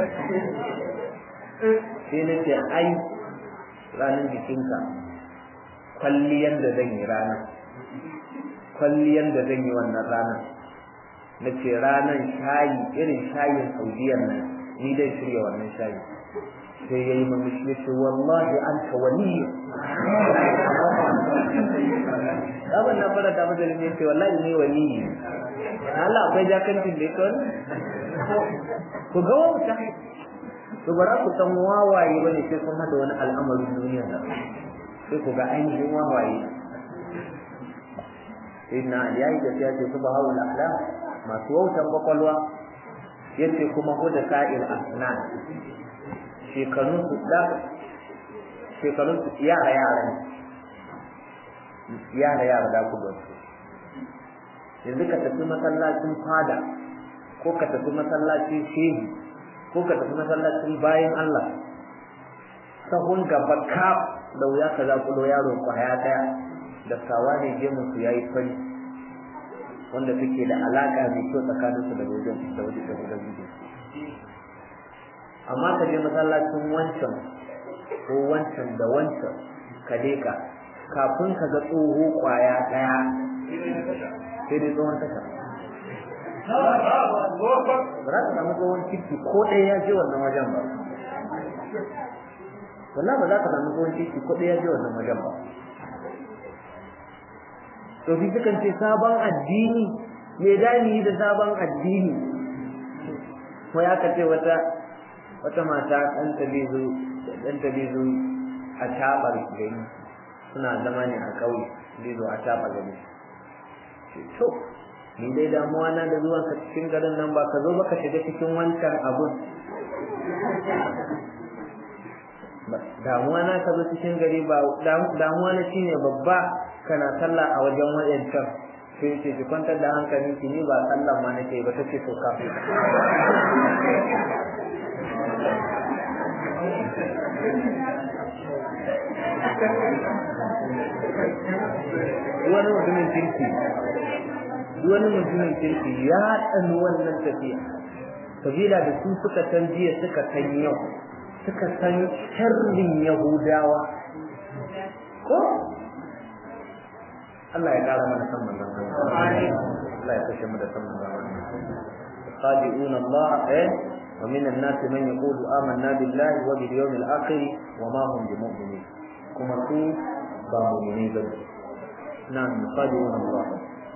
sai na ce ai ranar jikinka kwalliyan da zan yi ranar kwalliyan da zan yi wannan ranar na ce ranar shayi irin shayin saudiyar nan ni dai shirya wannan shayi sai ya yi mamishi ya ce wallahi an ta waliyu abin na fara ta masa ya ce wallahi ne waliyu Allah akwai jakancin da ita ku ga wauta to bara ku san wawaye bane sai kun hada wani al'amarin duniya nan sai ku ga ainihin wawaye inna yayi da ya ce subhanal ahlam masu wautan kwakwalwa yace kuma huda sa'il asnan shekarun su da shekarun su yara yara yara yara da ku gwasu yanzu ka tafi masallacin fada ko ka tafi masallacin shehi ko ka tafi masallacin bayan Allah sahun gaba ka da wuya ka za kulo yaro kwaya daya da sawa ne je musu yayi fari wanda take da alaka mai kyau tsakanin su da wajen da wajen da wajen amma ka je masallacin wancan ko wancan da wancan ka leka kafin ka ga tsoho kwaya daya sai dai tsohon tasha ba za ka samu tsohon ciki ko ɗaya ya je wannan wajen ba wallahi ba za ka samu tsohon ciki ko ɗaya ya je wannan wajen ba to fi sukan ce sabon addini me dani da sabon addini ko ya ka ce wata wata mata ɗan tabizu ɗan tabizu a tabar gani suna zama ne a ƙauye bizo a tabar gani to ni dai damuwa na da zuwan ka cikin garin nan ba ka zo ba ka shiga cikin wancan abun damuwa na ka zo cikin gari ba damuwa na shine babba kana sallah a wajen wayancan sai ce ki kwantar da hankali ki ni ba sallah ma nake ba take so kafin wani mutumin kirki wani mutumin kirki ya tsani wannan tafiya sabila da su suka san jiya suka san yau suka san sharrin yahudawa ko Allah ya kara mana san manzon Allah Allah ya kashe mu da san manzon Allah qadi'una Allah eh wa min an-nas man yaqulu amanna billahi wa bil yawmil akhir wa ma hum bimu'minin kuma su ba mu'mini ba na'am qadi'una Allah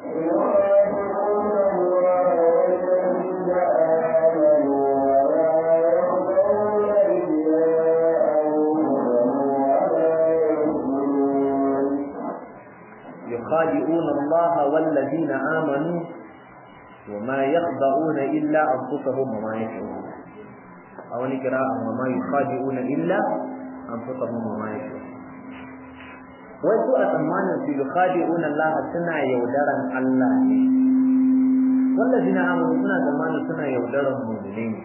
يخادعون الله والذين آمنوا وما يخدعون إلا أنفسهم وما يشعرون أو نقرأ وما يخادعون إلا أنفسهم وما يشعرون wasu a tsammanin su yukhadi'un Allah suna yaudaran Allah ne wallazina amanu suna tsammanin suna yaudaran mu'mini ne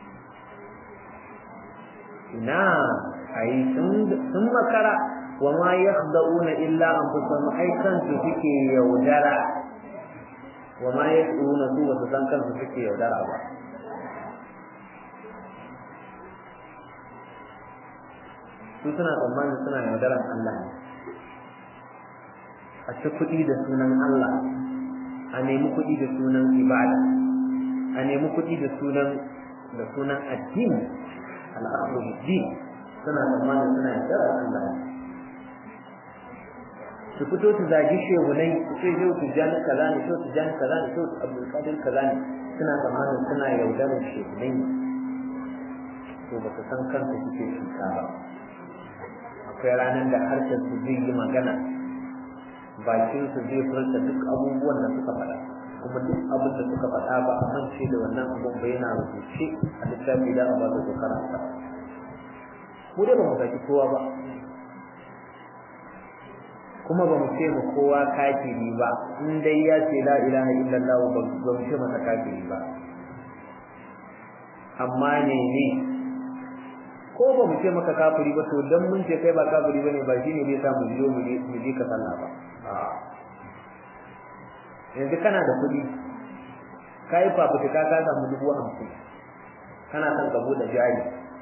ina ai sun makara wa ma yakhda'una illa anfusahum ai kansu suke yaudara wa ma yashuruna su wasu san kansu suke yaudara ba su suna tsammanin suna yaudaran Allah ne a ci kuɗi da sunan Allah a nemi kuɗi da sunan ibada a nemi kuɗi da sunan da sunan addini al'aqlu din suna tsammanin suna yaudaran Allah ne su fito su zagi shehunai su ce shehu tijjani kaza ne shehu tijjani kaza ne shehu abdulkadir kaza ne suna tsammanin suna yaudarar shehunai ne to ba su san kansu suke cuta ba akwai ranar da harshen su zai yi magana bakin su zai furta duk abubuwan da suka faɗa kuma duk abin da suka faɗa ba a mance da wannan abun ba yana rubuce a littafi da a ba su karanta mu dai ba mu saki kowa ba kuma ba mu ce mu kowa kafiri ba in dai ya ce la ilaha illallah ba ba mu ce masa kafiri ba amma ne ne ko ba mu ce maka kafiri ba to dan mun ce kai ba kafiri bane ba shine zai sa mu biyo mu mu je ka sallah ba yanzu kana da kuɗi ka yi fafutuka ka samu dubu hamsin kana son ka buɗe jari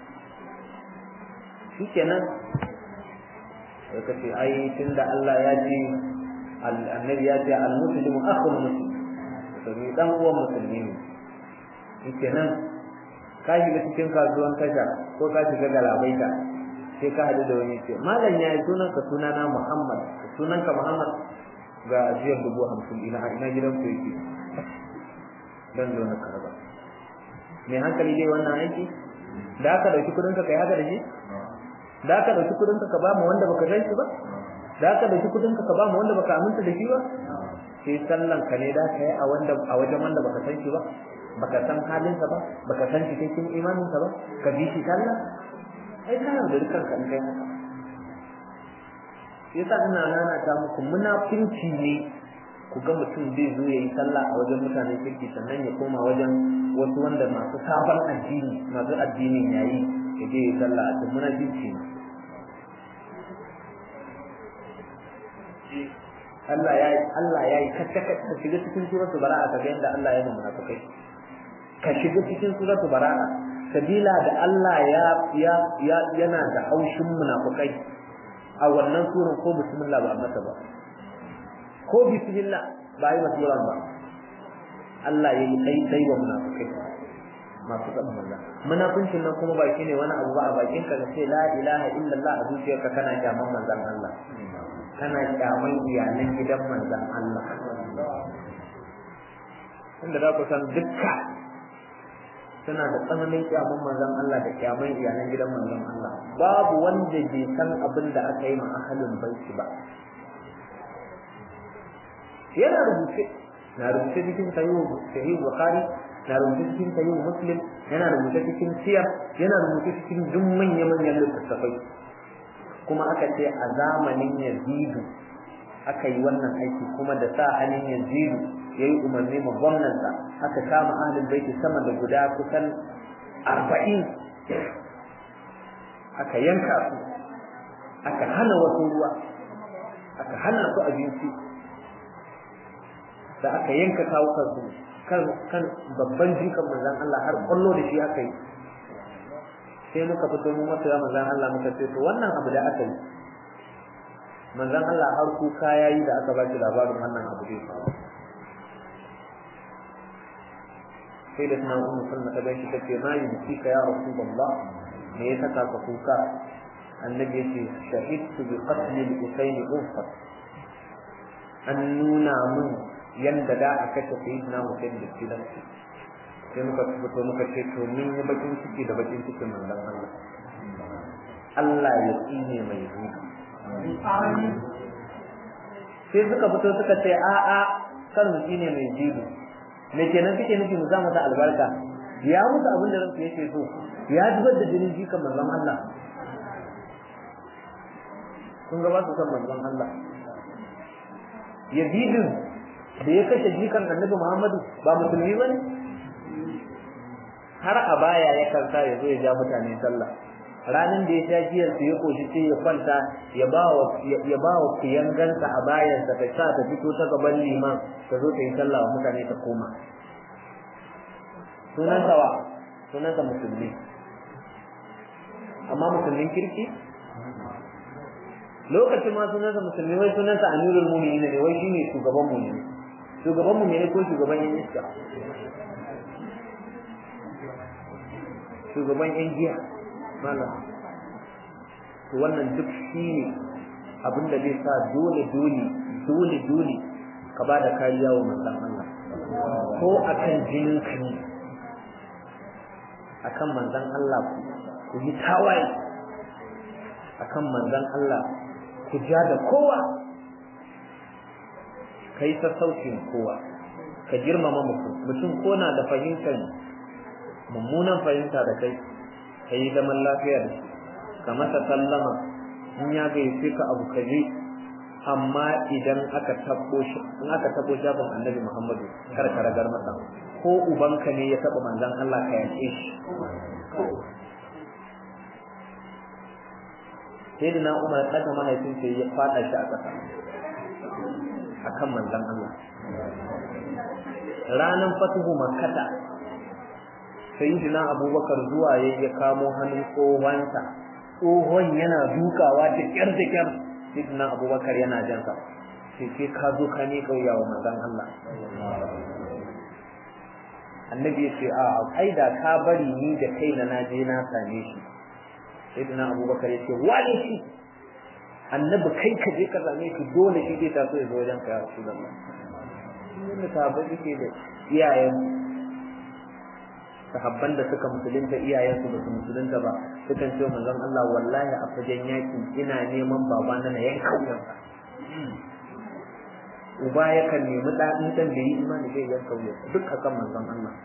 shikenan sai ka ce ai tunda Allah ya ce annabi ya ce al-muslimu akhul muslim musulmi dan uwan musulmi ne shikenan ka shiga cikin kasuwan tasha ko ka shiga galabaita sai ka hadu da wani ce malam ya yi sunan ka sunana Muhammad sunan ka Muhammad ga ajiyar dubu hamsin ina ina gidan ku yake dan zo na karba mai hankali dai wannan aiki da aka dauki kudin ka kai haka da shi da aka dauki kudin ka ba mu wanda baka san shi ba da aka dauki kudin ka ba mu wanda baka aminta da shi ba sai sallan ka ne da kai a wanda a wajen wanda baka san shi ba baka san halin sa ba baka san shi cikin imanin sa ba ka bi shi sallah ai kana da dukkan ka kai haka yasa ina nana ta muku munafinci ne ku ga mutum zai zo yayi sallah a wajen mutanen kirki sannan ya koma wajen wasu wanda masu sabon addini masu addinin yayi ya je sallah a cikin munafinci ne Allah ya Allah ya yi kacce ka shiga cikin suratul bara'a ka ga yadda Allah ya nuna munafikai ka shiga cikin suratul bara'a sabila da Allah ya ya yana da haushin munafikai a wannan suran ko bismillah ba a mata ba ko bismillah ba yi masu ba Allah ya yi dai dai wa munafikai masu tsaban manzan munafincin nan kuma ba shine wani abu ba a bakin ka ce la ilaha illallah a zuciyarka kana kyaman manzan Allah kana kyaman iyalan gidan manzan Allah inda za ku san dukka suna da tsananin kyaman manzan Allah da kyaman iyalan gidan manzan Allah babu wanda bai san abin da aka yi ma ahalin baiti ba yana rubuce na rubuce cikin sahih bukhari na rubuce cikin sahih muslim yana rubuce cikin siyar yana rubuce cikin duk manya manyan littattafai kuma aka ce a zamanin yazidu aka yi wannan aiki kuma da sa hannun yazidu ya yi umarni ma gwamnansa aka kama ahlul baiti sama da guda kusan arba'in aka yanka su aka hana wasu ruwa aka hana su abinci da aka yanka kawukan su kan kan babban jikan manzon Allah har kwallo da shi aka yi sai muka fito mu masa ya manzon Allah muka ce to wannan abu da aka yi manzon Allah har kuka yayi da aka ba shi labarin wannan abu zai faru sai da sunan ummu sunna ta gaishe ta ce ma yi ka ya rasulullah me ya saka ka kuka annabi yace shahidtu bi qatl al-husayn unfat an nuna mun yanda da aka kashe sayyidina Hussein da kidan sai muka fito muka ce to min yi bakin ciki da bakin cikin manzon Allah Allah ya tsine mai zuwa sai suka fito suka ce a a kan mu tsine mai jibi me kenan kike nufi mu za mu ta albarka ya musu abin da ransu yake so ya zubar da jinin jikan manzon Allah kun ga ba su san manzon Allah yazidin da ya kashe jikan annabi Muhammadu ba musulmi ba ne har a baya ya kansa ya zo ya ja mutane sallah ranin da ya sha giyar su ya koshi sai ya kwanta ya ba wa ya ba wa kuyangansa a bayansa ta sa ta fito ta gaban liman ta zo ta yi sallah wa mutane ta koma sunansa wa sunansa musulmi amma musulmin kirki lokacin ma sunansa musulmi wai sunansa amirul mu'minin ne wai shine shugaban mu'mini shugaban mu'mini ko shugaban yan iska shugaban yan giya malam to wannan duk shine abin da zai sa dole dole dole dole ka ba da kariya wa manzon Allah ko akan jinin ka ne akan manzon Allah ku yi tawaye akan manzon Allah ku ja da kowa kai sassaucin kowa ka girmama mutum mutum ko na da fahimtar mummunan fahimta da kai ka yi zaman lafiya da shi ka masa sallama in ya gayyace ka abu ka je amma idan aka tabo shi in aka tabo shafin annabi Muhammadu kar ka ragar masa ko ubanka ne ya taba manzon Allah ka yace shi sai da na umar ɗaga mahaifin sai ya faɗa shi a ƙasa a kan manzan Allah ranar fatuhu makkata sai yi na abubakar zuwa ya ya kamo hannun tsohonsa tsohon yana dukawa da ƙyar da ƙyar sai na abubakar yana jansa sai ke ka zo ka ne kauya wa manzan Allah annabi ya ce a ai da ka bari ni da kaina na je na same shi sayyidina abubakar ya ce wane shi annabi kai ka je ka same shi dole shi zai taso ya zo wajen ka ya rasulullah shi sahabbai suke da iyayen sahabban da suka musulunta iyayen su ba su musulunta ba sukan ce manzon Allah wallahi a fagen yaki ina neman babana na yanka wuyansa uba yakan nemi ɗaɗin ɗan da yi imani zai yanka wuyansa duk akan manzon Allah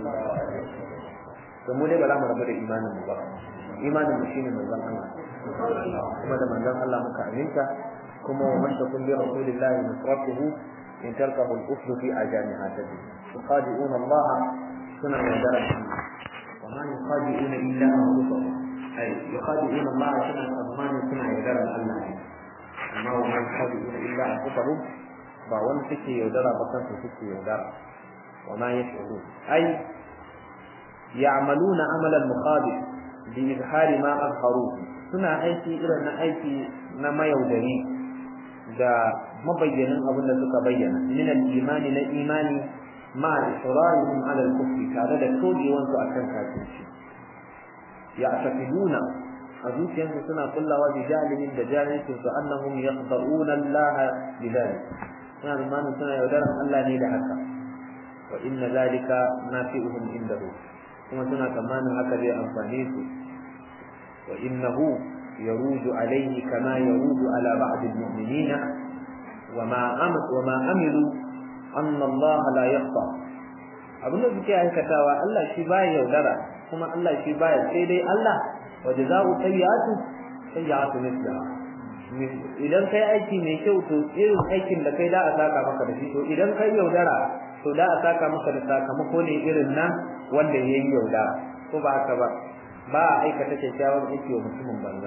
to mu dai ba za mu rabu da imanin mu ba imanin mu shine manzon Allah kuma da manzon Allah muka aminta kuma wa man takun bi rasulillahi nusratuhu in tarkahu al-kufr fi ajamiha tadi yuqadi'una Allah suna yaudara shi wa ma yuqadi'una illa anfusahum ay yuqadi'una Allah suna tsammani suna yaudara Allah ne amma wa ma yuqadi'una illa anfusahum ba wani suke yaudara ba kansu suke yaudara wa ma yash'urun ay يعملون عمل المقابل بإظهار ما أظهروه suna aiki irin na aiki na mayaudari da mabayyanin abin da suka bayyana min al-imani na imani ma israrihim ala al-kufri tare da tojewansu akan kafirci ya tafiduna a zuciyarsu suna kullawa bi jahilin da jahilcin su annahum yaqdaruna Allah bi dhalik suna zamanin suna yaudaran Allah ne da haka wa inna zalika nafi'uhum indahu kuma suna tsammanin haka zai amfane su wa innahu yaruju alayhi kama yaruju ala ba'd al-mu'minin wa ma amat wa ma amilu anna Allah la yakhfa abin da suke aikatawa Allah shi baya yaudara kuma Allah shi baya sai dai Allah wa jazaa'u sayyi'atu sayyi'atu mithlaha idan kai aiki mai kyau to irin aikin da kai da a saka maka da shi to idan kai yaudara to da a saka maka da sakamako ne irin nan wanda ya yi yaudara ko ba haka ba ba a aikata kyakkyawan aiki wa mutumin banza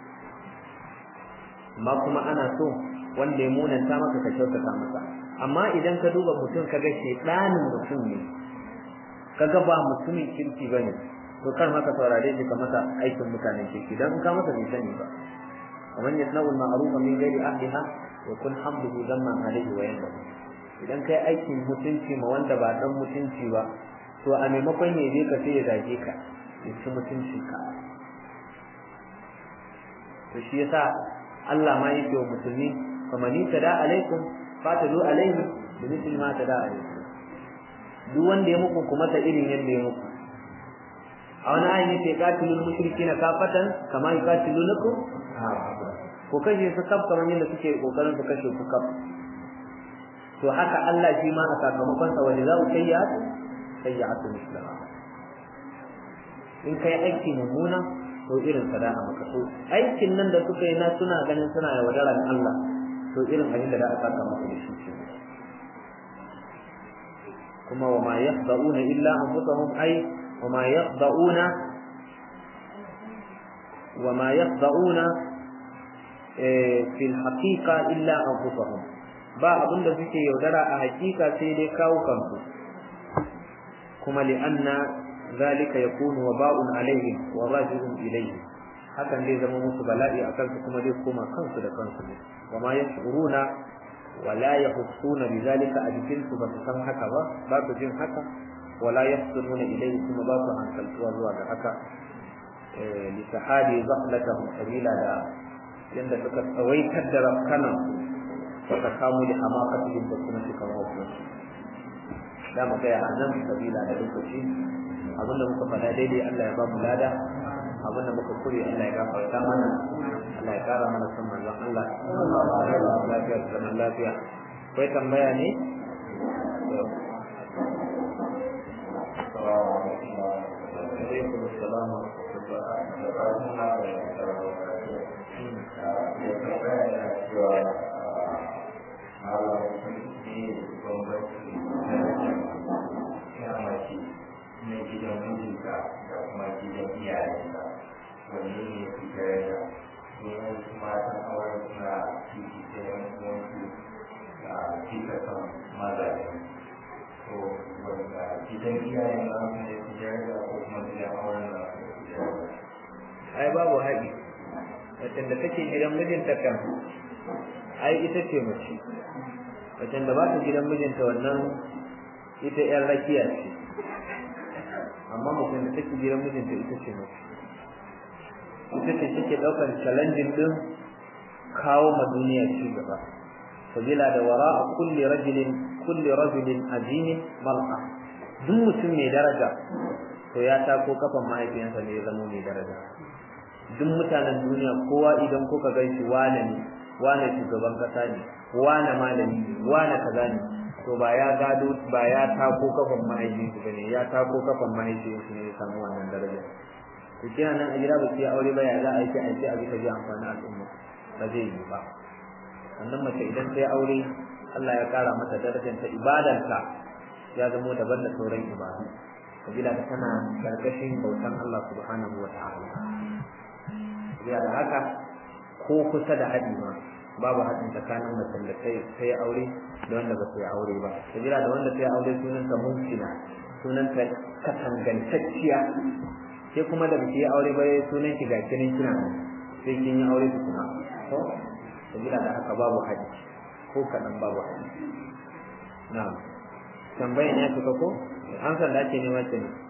amma kuma ana so wanda ya munanta maka ka kyautata masa amma idan ka duba mutum ka ga shedanin mutum ne kaga ba mutumin kirki bane to kar maka saurare shi ka masa aikin mutanen kirki dan in ka masa bai sani ba ومن يصنع المعروف من غير أهلها يكون حمده ذما عليه وينبغي idan kai aikin mutunci ma wanda ba dan mutunci ba to a maimakon ya je ka sai ya zage ka ya ci mutunci ka to shi yasa Allah ma yake wa musulmi faman tada alaikum fatalu alaihi bi mithli ma tada alaikum duk wanda ya muku kuma ta irin yadda ya muku a wani ayin yake qatilul mushrikina kafatan kama yuqatilunakum ko kashe su kaf kamar yadda suke kokarin su kashe ku kaf to haka Allah shi ma a sakamakon sa wani zau sayyi'atu sayyi'atu mislaha in kai aiki mummuna to irin sada'a maka so aikin nan da suka yi na suna ganin suna yaudaran Allah to irin abin da za a saka maka da shi ce kuma wa ma yakhda'una illa anfusahum ay wa ma yakhda'una wa ma yakhda'una fi al-haqiqa illa anfusahum ba abin da suke yaudara a hakika sai dai kawo kansu kuma li'anna zalika yakunu waba'un alaihim wa raji'un ilayhi hakan zai zama musu bala'i a kansu kuma zai koma kansu da kansu ne wa ma yashuruna wa la yahussuna bi zalika a jikin su ba su san haka ba ba su jin haka wa la yahsununa ilayhi kuma ba su hankaltuwa zuwa ga haka li sahadi zahlatahum sabila da yanda suka tsawaitar da rafkanan suka kamo da hamakatihim da kuma suka wasu da mu gaya a nan sabila da lokaci abinda muka faɗa daidai Allah ya ba mu lada abinda muka kure Allah ya gafarta mana Allah ya kara mana son manzon Allah lafiya da zaman lafiya kai tambaya ne alaikum assalam wa na gidan mijinka da kuma gidan iyayenka wanne ne fi daraja domin su matan auren suna fiti da yan uwansu a fita kan mazaje to wanda gidan iyayen na su ne fi daraja ko kuma gidan auren na su ne fi daraja ai babu haɗi wacce da take gidan mijinta kan ai ita ce mace wacce da ba ta gidan mijinta wannan ita yan rakiya ce amma mutum da take gidan mijinta ita ce mace ita ce take ɗaukar challenging din kawo ma duniya ci gaba sabila da wara a kulli rajulin kulli rajulin azimin mar'a duk mutum mai daraja to ya tako kafan mahaifiyansa ne ya zama mai daraja duk mutanen duniya kowa idan kuka gan shi wane ne wane shugaban kasa ne wane malami ne wane kaza ne to ba ya gado ba ya tako kafan mahaifinsu bane ya tako kafan mahaifinsu ne ya samu wannan daraja to kina nan a gida ba ki aure ba ya za a yi a yi a bisa ji amfani al'umma ba zai yi ba sannan mace idan ta yi aure Allah ya kara mata darajar ta ibadanta ya zamo daban da sauran ibadu kabila da tana karkashin bautan Allah subhanahu wa ta'ala kabila da haka ko kusa da haɗi ma babu haɗin tsakanin macen da ta yi aure da wanda ba ta yi aure ba kabila da wanda ta yi aure sunanta mumkina sunanta katangantacciya sai kuma da biki aure ba sunan ki ga kinin kina sai kin yi aure tukuna to sabila da haka babu haji ko kaɗan babu haji na'am tambayan ya fita ko an san da ake nema ce ne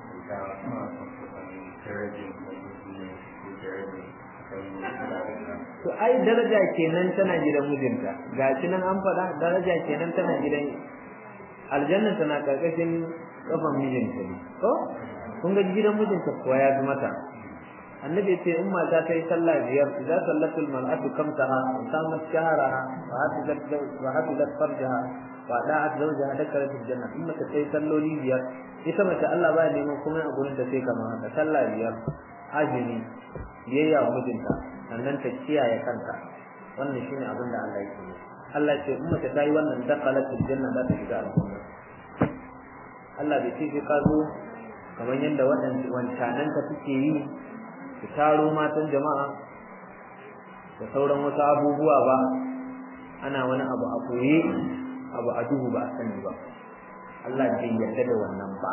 to ai daraja kenan tana gidan mijinta ga shi nan an faɗa daraja kenan tana gidan aljanna tana karkashin kafan mijinta ne ko kun ga gidan mijinta kuwa ya fi mata annabi ce in mata ta yi sallah biyar idan sallatul mar'atu kamtaha wa samat shahraha wa hafizat wa hafizat farjaha wa da'at zawjaha dakarat aljanna in mata ta yi salloli biyar ita mace Allah ba neman kuma a gurin da sai kamar haka sallah biyar azumi biyayya wa mijinta sannan ta kiyaye kanta wannan shine abin da Allah yake yi Allah ce in mace ta yi wannan dakalat aljanna za ta shiga aljanna Allah bai ce sai ka zo kamar yadda wancanan ta suke yi su taro matan jama'a da sauran wasu abubuwa ba ana wani abu a koye abu a duhu ba a sani ba Allah bai yarda da wannan ba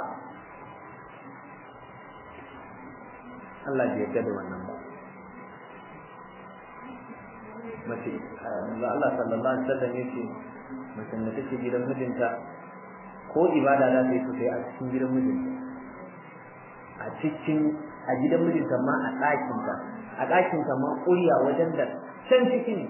Allah bai yarda da wannan ba mace da Allah sallallahu alaihi wasallam yake mace da take gidan mijinta ko ibada za ta yi sosai a cikin gidan mijinta a cikin a gidan mijinta ma a ɗakinta a ɗakinta ma ƙuriya wajen da can ciki ne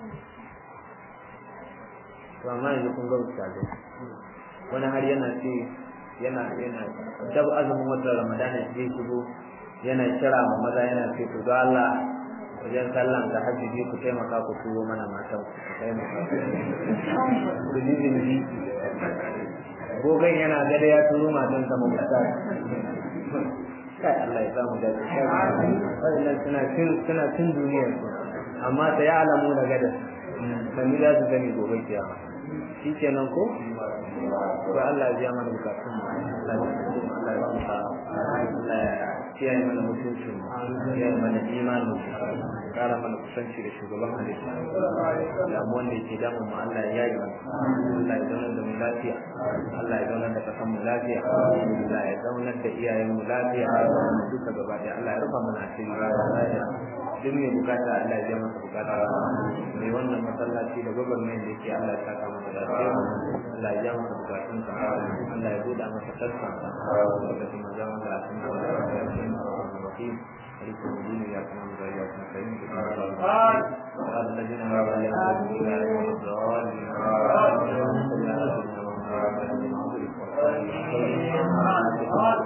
to amma yanzu kun ga ustazai wani har yana ce yana yana dab azumin watan ramadana zai shigo yana kira ma maza yana ce to ga Allah wajen sallan da hajji ku taimaka ku turo mana matan ku taimaka ku ji jinji gogon yana gada ya turo matan sa mafata kai Allah ya samu dace kai wannan suna cin suna cin duniyar su amma ta ya alamu da gada sani za su gani gobe kiyama shikenan ko to Allah ya biya mana bukatun mu Allah ya ba mu Allah ya kiyaye mana mutuncin mu kiyaye mana imanin mu kara mana kusanci da shugaban halitta da mu wanda yake damun mu Allah ya yi Allah ya zauna da mu lafiya Allah ya zauna da kasan mu lafiya Allah ya zauna da iyayen mu lafiya duka gaba da Allah ya rufa mana asiri lafiya duk mai bukata Allah ya biya masa bukata mai wannan masallaci da gwagwarmayar da yake Allah ya saka masa lafiya Allah ya biya masa bukatun sa Allah ya buɗa masa sassan sa lokacin manzon Allah sun da الرحيم مالك يوم الدين اياك نعبد واياك نستعين قال الذين امنوا عليهم لا يوم الضالين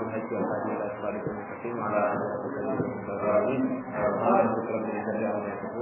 وعلى آله وصحبه وسلم على آله وصحبه وسلم